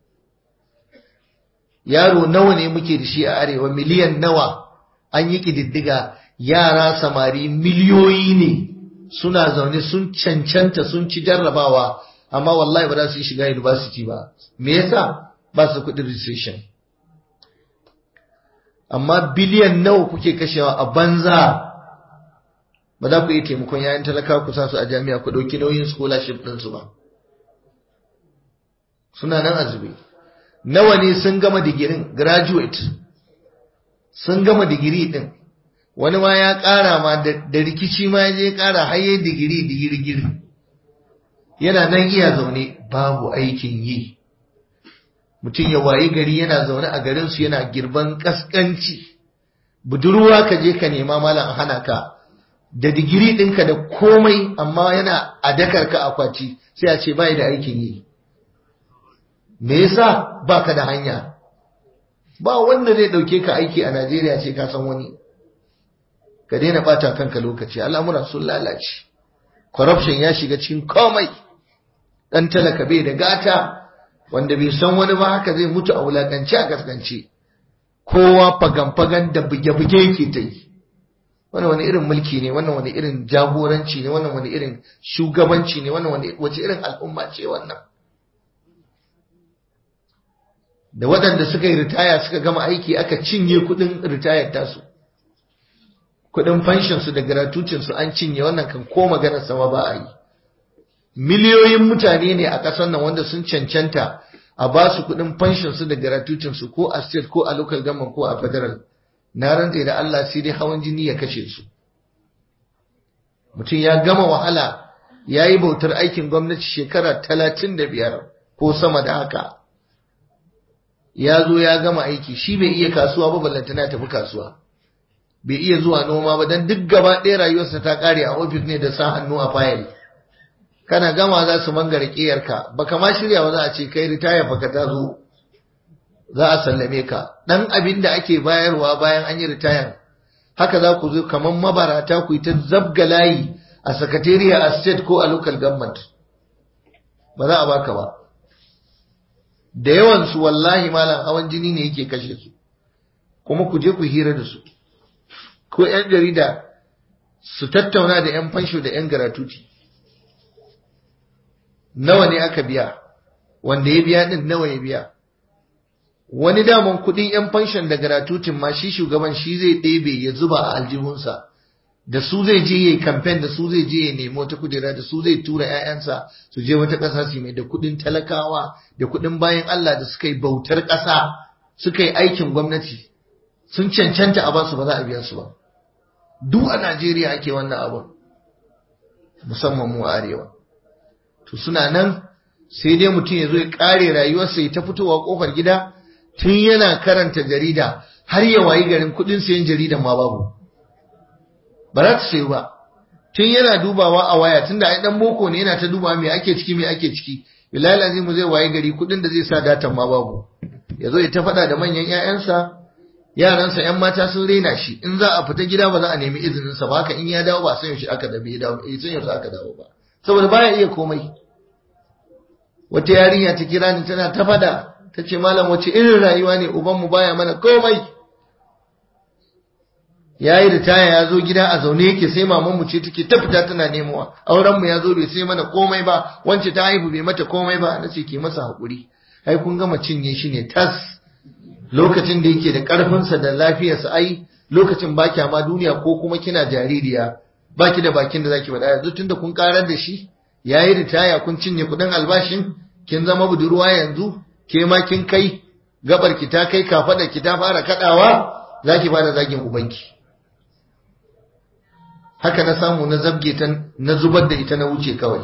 yaro nawa ne muke da shi a arewa miliyan nawa an yi kididdiga yara samari miliyoyi ne suna zaune sun cancanta sun ci jarrabawa amma wallahi ba za su yi shiga university ba me yasa ba su kuɗin registration amma biliyan nawa kuke kashewa a banza ba za ku iya taimakon yayan talaka ku sa su a jami'a ku ɗauki nauyin scholarship ɗinsu ba suna nan azube nawa ne sun gama digirin graduate sun gama digiri din wani ma ya ƙara ma da rikici ma ya je ƙara haye digiri digiri yana nan iya zaune babu aikin yi mutum ya wayi gari yana zaune a garinsu yana girban kaskanci budurwa ka je ka nema malam hana ka da digiri ɗinka da komai amma yana a dakar ka akwati sai a ce bai da aikin yi me yasa baka da hanya ba wanda zai ɗauke ka aiki a Najeriya ce ka san wani ka daina bata kanka lokaci al'amura sun lalace corruption ya shiga cikin komai dan talaka bai da gata wanda bai san wani ba haka zai mutu a wulakance a gaskance kowa fagan-fagan da buge-buge yake ta yi wannan wani irin mulki ne wannan wani irin jagoranci ne wannan wani irin shugabanci ne wannan wani wace irin al'umma ce wannan da waɗanda suka yi ritaya suka gama aiki aka cinye kuɗin ritayar tasu kuɗin fanshinsu da gratutinsu an cinye wannan kan ko maganar sama ba a yi miliyoyin mutane ne a ƙasar nan wanda sun cancanta a ba su kuɗin fanshinsu da gratutinsu ko a state ko a local government ko a federal na rantse da Allah sai dai hawan jini ya kashe su mutum ya gama wahala ya yi bautar aikin gwamnati shekara talatin da biyar ko sama da haka ya zo ya gama aiki shi bai iya kasuwa ba ballantana tafi kasuwa bai iya zuwa noma ba don duk gaba ɗaya rayuwarsa ta ƙare a ofis ne da sa hannu a fayil kana gama za su mangare ƙiyarka baka ma shirya ba za a ce kai ritaya baka ta zo za a sallame ka ɗan abin da ake bayarwa bayan an yi ritayan haka za ku zo kamar mabarata ku yi ta zabga layi a sakatariya a state ko a local government ba za a baka ba da yawansu wallahi malam hawan jini ne yake kashe su kuma ku je ku hira da su ko 'yan jarida su tattauna da 'yan fansho da 'yan garatuti nawa ne aka biya wanda ya biya din nawa ya biya wani daman kudin 'yan fanshon da garatutin ma shi shugaban shi zai ɗebe ya zuba a aljihunsa da su zai je yi kamfen da su zai je ya nemo ta kujera da su zai tura 'ya'yansa su je wata ƙasa su mai da kudin talakawa da kudin bayan Allah da suka yi bautar ƙasa suka yi aikin gwamnati sun cancanta a basu ba za a biya su ba duk a Najeriya ake wannan abun musamman mu a arewa to suna nan sai dai mutum ya zo ya kare rayuwarsa ya ta fitowa kofar gida tun yana karanta jarida har ya wayi garin kudin sayan jaridan ma babu ba za ta sayu ba tun yana dubawa a waya tunda ai dan boko ne yana ta dubawa me ake ciki me ake ciki bilal azim zai wayi gari kudin da zai sa datan ma babu ya zo ya ta faɗa da manyan 'ya'yansa yaransa yan mata sun rena shi in za a fita gida ba za a nemi izinin sa ba haka in ya dawo ba san yaushe aka dawo dawo eh san yaushe aka dawo ba saboda baya iya komai wata yarinya ta kira ni tana ta fada ta ce malam wace irin rayuwa ne uban mu baya mana komai yayi ritaya ya zo gida a zaune yake sai maman mu ce take ta fita tana nemowa auren mu ya zo bai sai mana komai ba wance ta haihu bai mata komai ba nace ki masa hakuri ai kun gama cinye shi ne tas lokacin da yake da ƙarfinsa da lafiyarsa ai lokacin ba kya ma duniya ko kuma kina jaririya baki da bakin da zaki faɗa yanzu tunda kun karar da shi yayi ritaya kun cinye kuɗin albashin kin zama budurwa yanzu ke ma kin kai gabar ki ta kai kafada ki ta fara kadawa zaki fara zagin ubanki haka na samu na zabge ta na zubar da ita na wuce kawai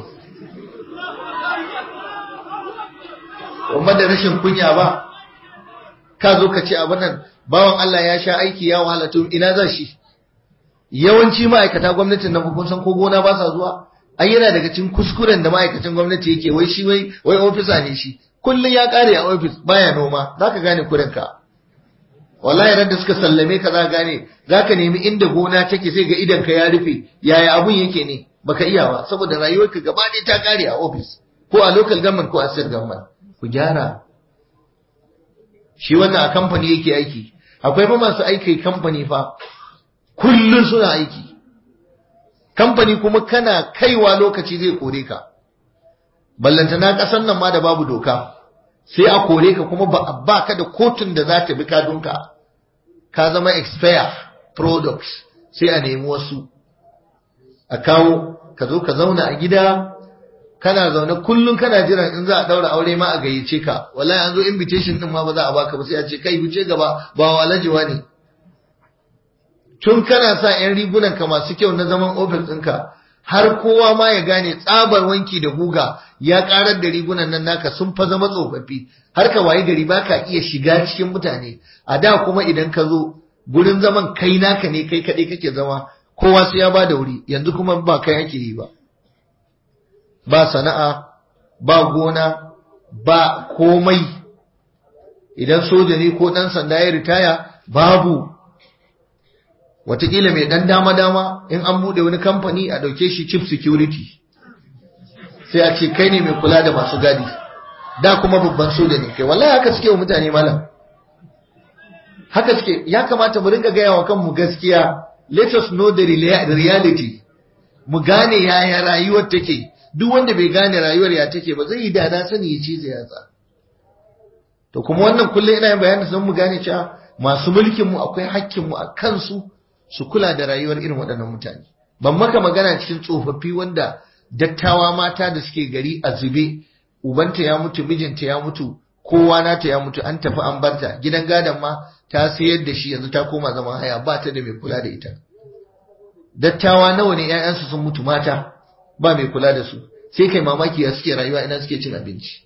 kuma da rashin kunya ba ka zo ka ce abin nan bawan Allah ya sha aiki ya wahala to ina za shi yawanci ma'aikata gwamnatin nan kun san ko gona ba sa zuwa ai yana daga cikin kuskuren da ma'aikacin gwamnati yake wai shi wai wai ofisa ne shi kullun ya kare a ofis baya noma zaka gane kurin ka wallahi ran da suka sallame ka za gane zaka nemi inda gona take sai ga idan ka ya rufe yaya abun yake ne baka iya ba saboda rayuwarka gaba ɗaya ta kare a ofis ko a local government ko a state government ku gyara shi wannan a kamfani yake aiki akwai fa masu aiki kamfani fa kullun suna aiki kamfani kuma kana kaiwa lokaci zai kore ka ballantana kasan nan ma da babu doka sai a kore ka kuma ba ba ka da kotun da za ta bi kadunka ka zama expire products sai a nemi wasu a kawo ka zo ka zauna a gida kana zaune kullum kana jiran in za a daura aure ma a gayyace ka wallahi an zo invitation din ma ba za a baka ba sai a ce kai wuce gaba ba walajiwa ne tun kana sa yan rigunan ka masu kyau na zaman ofis ɗinka har kowa ma ya gane tsabar wanki da guga ya karar da rigunan nan naka sun fa zama tsofaffi har ka wayi gari baka iya shiga cikin mutane a da kuma idan ka zo gurin zaman kai naka ne kai kaɗai kake zama kowa sai ya ba da wuri yanzu kuma ba kai ake yi ba ba sana'a ba gona ba komai idan soja ne ko ɗan sanda ya ritaya babu watakila mai ɗan dama-dama in an buɗe wani kamfani a ɗauke shi chief security sai a ce kai ne mai kula da masu gadi da kuma babban soja ne kai wallahi haka suke wa mutane malam haka suke ya kamata mu ringa gaya wa kanmu gaskiya let us know the reality mu gane yaya rayuwar take duk wanda bai gane rayuwar ya take ba zai yi da na sani ya cize yatsa to kuma wannan kullum ina yin bayani sun mu gane cewa masu mulkin mu akwai hakkin mu a kansu su kula da rayuwar irin waɗannan mutane ban maka magana cikin tsofaffi wanda dattawa mata da suke gari a zube ubanta ya mutu mijinta ya mutu kowa nata ya mutu an tafi an barta gidan gadon ma ta sayar da shi yanzu ta koma zaman haya ba ta da mai kula da ita dattawa nawa ne 'ya'yansu sun mutu mata ba mai kula da su sai kai mamaki ya suke rayuwa ina suke cin abinci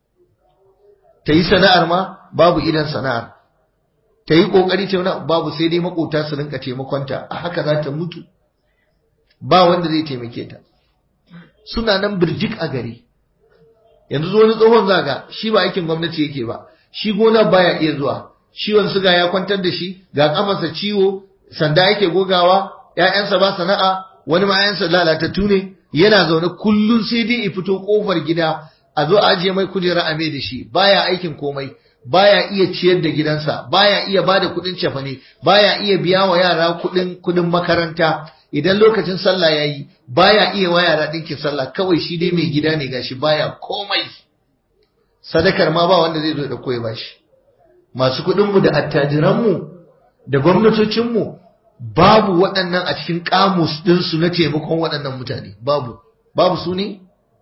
ta yi sana'ar ma babu idan sana'ar ta yi kokari ta wani babu sai dai makota su rinka taimakonta a haka za ta mutu ba wanda zai taimake ta suna nan birjik a gari yanzu zo wani tsohon zaga shi ba aikin gwamnati yake ba shi gona baya iya zuwa ciwon suga ya kwantar da shi ga kafarsa ciwo sanda yake gogawa ƴaƴansa ba sana'a wani ma ƴaƴansa lalatattu ne yana zaune kullun sai dai ya fito kofar gida a zo a ajiye mai kujera a mai da shi baya aikin komai baya iya ciyar da gidansa baya iya bada kuɗin cefane baya iya biya wa yara kuɗin kuɗin makaranta idan lokacin sallah yayi baya iya wa yara ɗinkin sallah kawai shi dai mai gida ne gashi baya komai sadakar ma ba wanda zai zo da koyi bashi masu kuɗinmu da attajiranmu da gwamnatocinmu babu waɗannan a cikin ƙamus ɗinsu na taimakon waɗannan mutane babu babu su ne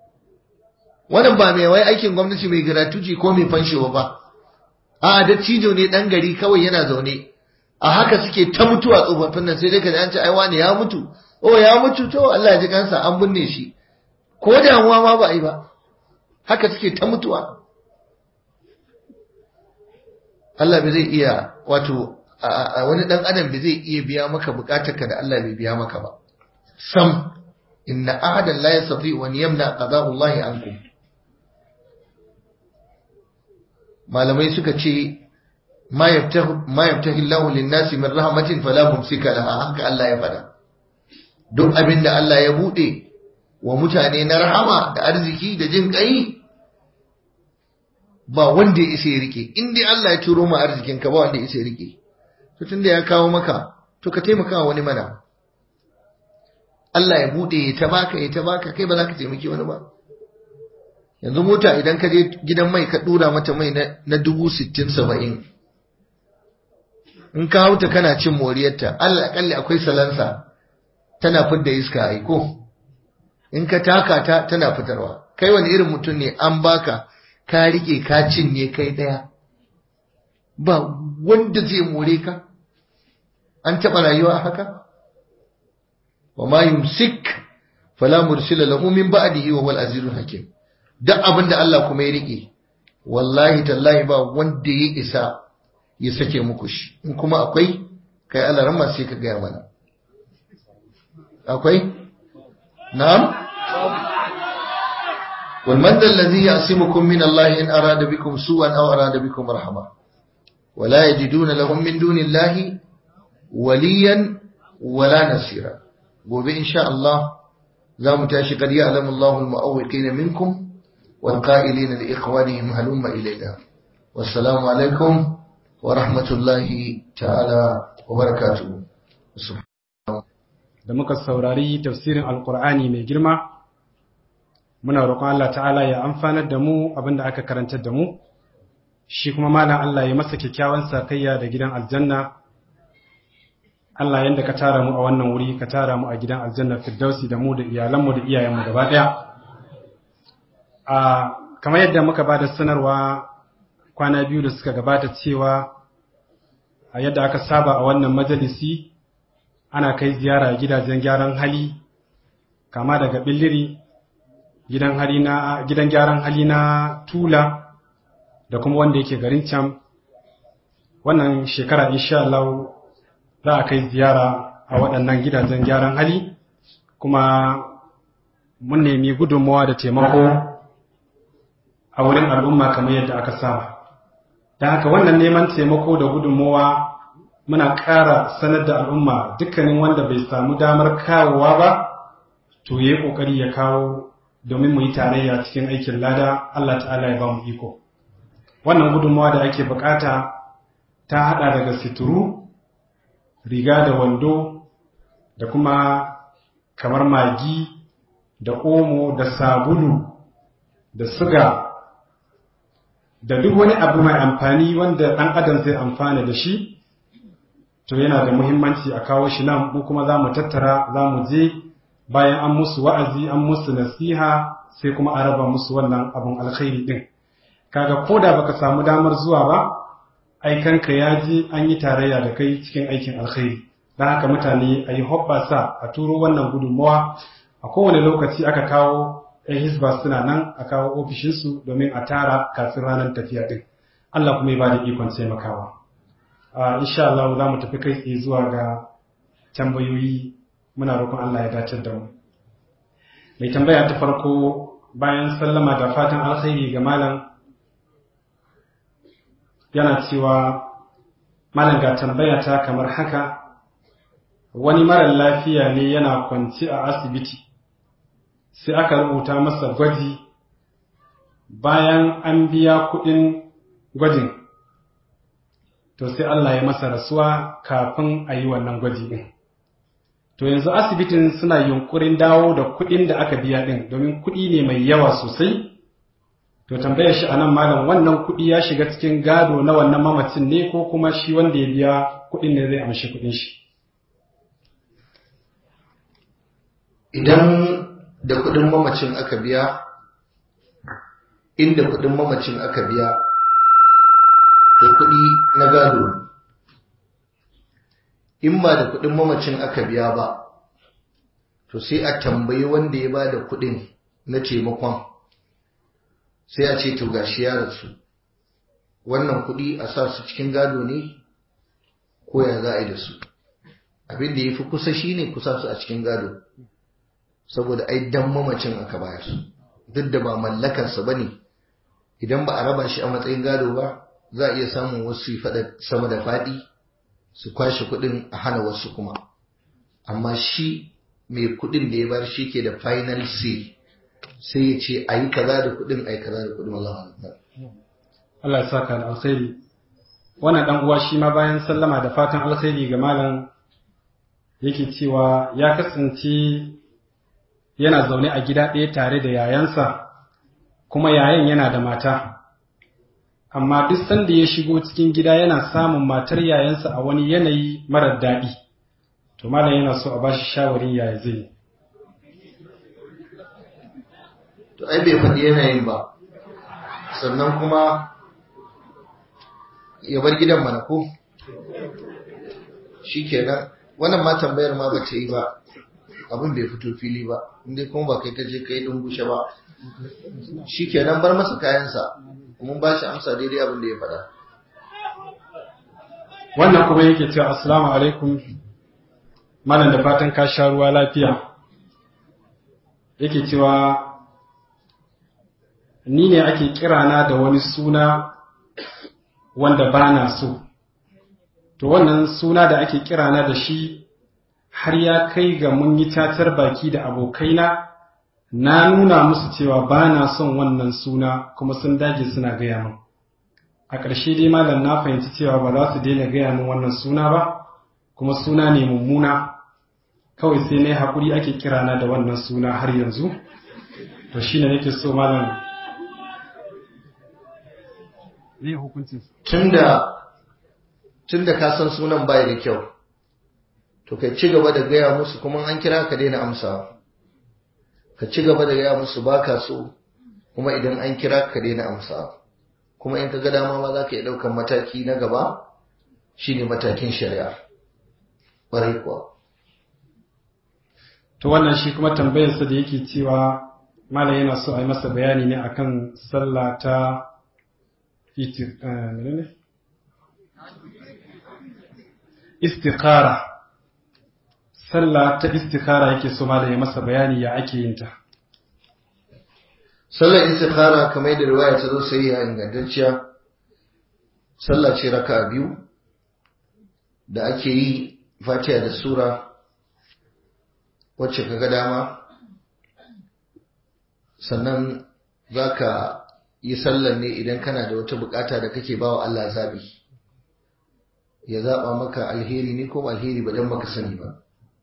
wannan ba mai wai aikin gwamnati mai gratuity ko mai fanshewa ba a dattijo ne ɗan gari kawai yana zaune a haka suke ta mutuwa tsofaffin nan sai dai ka ji an ce ai wani ya mutu oh ya mutu to Allah ya ji kansa an binne shi ko damuwa ma ba a yi ba haka suke ta mutuwa Allah bai zai iya wato a wani dan adam bai zai iya biya maka bukatarka da Allah bai biya maka ba sam inna ahadan la yastati wa yamna qada'u Allah ankum malamai suka ce ma yaftahu ma yaftahi Allah lin-nasi min rahmatin fala mumsika laha haka Allah ya fada duk abinda Allah ya bude wa mutane na rahama da arziki da jin kai ba wanda ya isa ya rike in dai Allah ya turo ma arzikin ka ba wanda ya isa ya rike to tunda ya kawo maka to ka taimaka wani mana Allah ya bude ya ta baka ya ta baka kai ba za ka taimaki wani ba yanzu mota idan ka je gidan mai ka dura mata mai na dubu sittin saba'in in ka hauta kana cin moriyarta Allah akalli akwai salansa tana fidda iska aiko in ka taka ta tana fitarwa kai wani irin mutum ne an baka ka rike ka cinye kai daya ba wanda zai more ka an taɓa rayuwa haka wa ma yumsik fala mursila lahu min ba'dihi wa wal azizul hakim duk abin da Allah kuma ya rike wallahi tallahi ba wanda ya isa ya sake muku shi in kuma akwai kai Allah ran sai ka gaya mana akwai na'am والمن ذا الذي يعصمكم من الله إن أراد بكم سوءا أو أراد بكم رحمة ولا يجدون لهم من دون الله وليا ولا نصيرا وبإن شاء الله لا متاشي قد يعلم الله المؤوقين منكم والقائلين لإخوانهم هلم إلينا والسلام عليكم ورحمة الله تعالى وبركاته da muka saurari tafsirin alkur'ani mai girma muna roƙon Allah ta'ala ya amfanar da mu abinda aka karantar da mu shi kuma malam Allah ya masa kyakkyawan sakayya da gidan aljanna Allah yanda ka tara mu a wannan wuri ka tara mu a gidan aljanna firdausi da mu da iyalanmu da iyayenmu gaba ɗaya a kamar yadda muka ba da sanarwa kwana biyu da suka gabata cewa a yadda aka saba a wannan majalisi ana kai ziyara gidajen gyaran hali kama daga billiri gidan hali na gidan gyaran hali na tula da kuma wanda yake garin can wannan shekara insha Allah za a kai ziyara a waɗannan gidajen gyaran hali kuma mun nemi gudunmawa da taimako a wurin al'umma kamar yadda aka saba da haka wannan neman taimako da gudunmawa muna ƙara sanar da al'umma dukkanin wanda bai samu damar kawowa ba to ya yi ƙoƙari ya kawo domin mu yi tarayya cikin aikin lada Allah ta'ala ya ba mu iko wannan gudunmawa da ake bukata ta haɗa daga situru riga da wando da kuma kamar magi da omo da sabulu da suga da duk wani abu mai amfani wanda ɗan adam zai amfana da shi to yana da muhimmanci a kawo shi nan mu kuma za mu tattara za mu je bayan an musu wa'azi an musu nasiha sai kuma a raba musu wannan abun alkhairi din kaga ko da baka samu damar zuwa ba aikanka ya je an yi tarayya da kai cikin aikin alkhairi don haka mutane a yi hoɓɓasa a turo wannan gudunmawa a kowane lokaci aka kawo ‘yan hisba suna nan a kawo ofishinsu domin a tara kafin ranar tafiya ɗin Allah kuma ya ba da ikon taimakawa insha Allah za mu tafi kai tsaye zuwa ga tambayoyi muna roƙon Allah ya dace da mu mai tambaya ta farko bayan sallama da fatan alkhairi ga malam yana cewa malam ga tambaya ta kamar haka wani mara lafiya ne yana kwanci a asibiti sai aka rubuta masa gwaji bayan an biya kuɗin gwajin to sai Allah ya masa rasuwa kafin a yi wannan gwaji ɗin to yanzu asibitin suna yunkurin dawo da kuɗin da aka biya ɗin domin kuɗi ne mai yawa sosai to tambayar shi anan malam wannan kuɗi ya shiga cikin gado na wannan mamacin ne ko kuma shi wanda ya biya kuɗin ne zai amshi kuɗin shi idan da kuɗin mamacin aka biya inda kuɗin mamacin aka biya to kuɗi na gado in ba da kuɗin mamacin aka biya ba to sai a tambayi wanda ya ba da kuɗin na taimakon sai a ce to gashi ya rasu wannan kuɗi a sa su cikin gado ne ko ya za a yi da su abin da ya fi kusa shi ne kusa su a cikin gado saboda ai dan mamacin aka bayar duk da ba mallakarsa ba ne idan ba a raba shi a matsayin gado ba za a iya samun wasu yi faɗa sama da faɗi su kwashe kuɗin a hana wasu kuma amma shi mai kuɗin da ya bar shi ke da final say sai ya ce a yi kaza da kuɗin a yi kaza da kuɗin Allah Allah ya saka da alkhairi wannan dan uwa shi ma bayan sallama da fatan alkhairi ga malam yake cewa ya kasance yana zaune a gida ɗaya tare da yayansa kuma yayan yana da mata amma duk sanda ya shigo cikin gida yana samun matar yayansa a wani yanayi marar daɗi to malam yana so a bashi shawarin yaya zai to ai bai faɗi yanayin ba sannan kuma ya bar gidan mana ko shi kenan wannan ma tambayar ma bace yi ba abin bai fito fili ba inda kuma ba kai ka je kai dungushe ba shi kenan bar masa kayansa mun ba shi amsa daidai abin da ya faɗa wannan kuma yake cewa assalamu alaikum malam da fatan ka sha ruwa lafiya yake cewa ni ne ake kirana da wani suna wanda ba na so to wannan suna da ake kirana da shi har ya kai ga mun yi tatar baki da abokaina na nuna musu cewa ba na son wannan suna kuma sun dage suna gaya min a ƙarshe dai malam na fahimci cewa ba za su daina gaya min wannan suna ba kuma suna ne mummuna kawai sai na yi haƙuri ake kirana da wannan suna har yanzu to shi ne nake so malam ne hukuncin tunda tunda ka san sunan bai da kyau to kai ci gaba da gaya musu kuma an kira ka daina amsawa ka ci gaba da gaya musu baka so kuma idan an kira ka daina amsa kuma in ka ga dama ma za ka iya ɗaukan mataki na gaba shine matakin shari'a ƙwarai kuwa to wannan shi kuma tambayarsa da yake cewa malam yana so a yi masa bayani ne akan sallah ta istikhara sallah ta istikhara yake so malam ya masa bayani ya ake yin ta sallar istikhara kamar yadda riwaya ta zo sai ya ingantacciya sallah ce raka biyu da ake yi fatiha da sura wacce kaga dama sannan zaka yi sallar ne idan kana da wata bukata da kake bawa Allah zabi ya zaba maka alheri ne ko alheri ba dan baka sani ba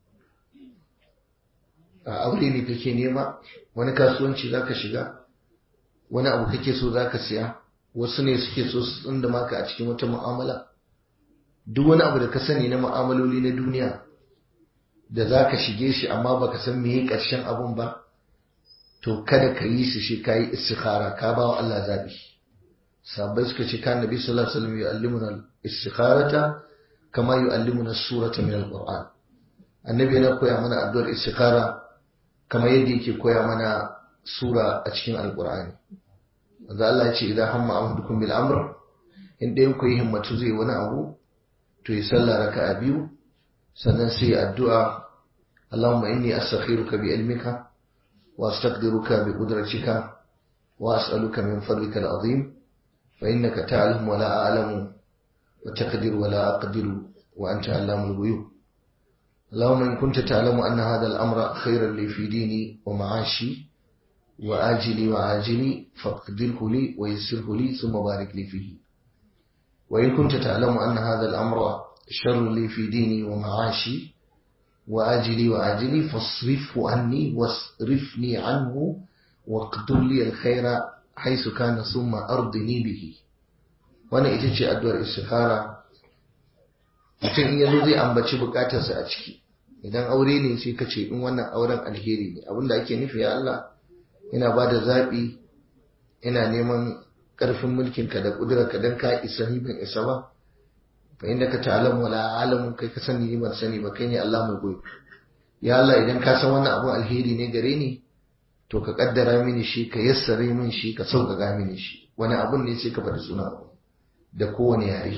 a aure ne kake nema wani kasuwanci zaka shiga wani abu kake so zaka siya wasu ne suke so su tsinda maka a cikin wata mu'amala duk wani abu da ka sani na mu'amaloli na duniya da zaka shige shi amma baka san meye karshen abun ba to kada ka yi su shi kayi istikhara ka ba wa Allah zabi sahabbai suka ce kan nabi sallallahu alaihi wasallam yu'allimuna al-istikharata kama yu'allimuna as-surata min al-qur'an annabi yana koya mana addu'ar istikhara kamar yadda yake koya mana sura a cikin alkur'ani wanda Allah ya ce idan hamma ahadukum bil amr in ɗayan ku yi himmatu zai wani abu to ya sallah raka'a biyu sannan sai addu'a Allahumma inni astakhiruka bi ilmika wa astaqdiruka bi qudratika wa as'aluka min fadlika al-azim fa innaka ta'lamu wa la a'lamu wa taqdiru wa la aqdiru wa anta 'allamul ghuyub اللهم إن كنت تعلم أن هذا الأمر خيرا لي في ديني ومعاشي وآجلي وعاجلي فاقدره لي ويسره لي ثم بارك لي فيه وإن كنت تعلم أن هذا الأمر شر لي في ديني ومعاشي وآجلي وعاجلي فاصرفه عني واصرفني عنه واقدر لي الخير حيث كان ثم أرضني به وأنا إتجي أدوار استخارة mutum in yazo zai ambaci bukatarsa a ciki idan aure ne sai ka ce in wannan auren alheri ne abinda ake nufi ya Allah ina ba da zaɓi ina neman ƙarfin mulkinka da ƙudurarka don ka isa ni ban isa ba fa inda ka ta'alamu wala alamu kai ka sani ni ban sani ba kai ne Allah mai goyi ya Allah idan ka san wannan abun alheri ne gare ni to ka kaddara mini shi ka yassare min shi ka sauƙaƙa mini shi wani abun ne sai ka faɗi suna da kowane yare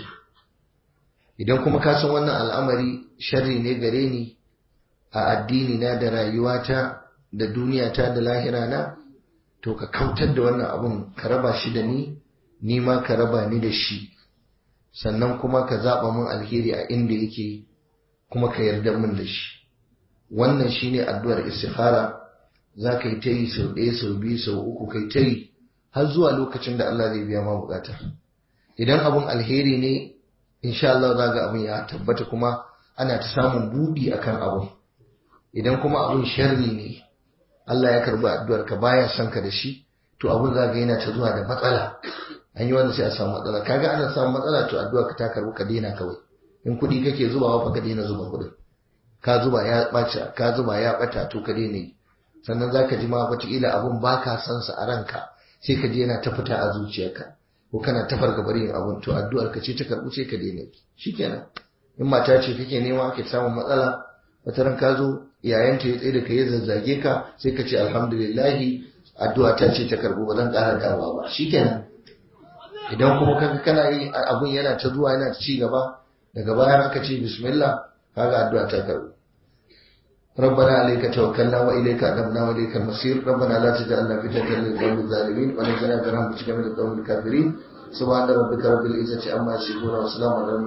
idan kuma ka san wannan al'amari sharri ne gare ni a addini na da rayuwata da duniyata da lahira na to ka kautar da wannan abun ka raba shi da ni ni ma ka raba ni da shi sannan kuma ka zaɓa min alheri a inda yake kuma ka yarda min da shi wannan shine addu'ar istikhara za ka yi ta yi sau ɗaya sau biyu sau uku kai ta yi har zuwa lokacin da Allah zai biya ma bukata idan abun alheri ne insha Allah za ga abin ya tabbata kuma ana ta samun buɗi akan abun idan kuma abun sharri ne Allah ya karbi addu'ar ka baya son ka da shi to abun za ga yana ta zuwa da matsala an yi wanda sai a samu matsala kaga ana samun matsala to addu'ar ka ta karbi ka daina kawai in kuɗi kake zubawa fa ka daina zuba kuɗin ka zuba ya ɓaci ka zuba ya ɓata to ka daina yi sannan za ka ji ma wataƙila abun ba ka san sa a ranka sai ka je yana ta fita a zuciyarka ko kana ta fargabar yin abun to addu'ar ka ce ta karɓu sai ka daina shikenan in mata ce kake nema ake samun matsala wata ran ka zo yayanta ya tsaye da ka ya zazzage ka sai ka ce alhamdulillahi addu'a ta ce ta karɓu ba zan ƙara dawowa ba shikenan idan kuma kaga kana yi abun yana ta zuwa yana ci gaba daga bayan aka ce bismillah kaga addu'a ta karɓu ربنا عليك توكلنا واليك انبنا واليك المصير ربنا لا تجعلنا فتنه للقوم الظالمين ونجنا برحمتك من القوم الكافرين سبحان ربك رب العزه عما يصفون وسلام على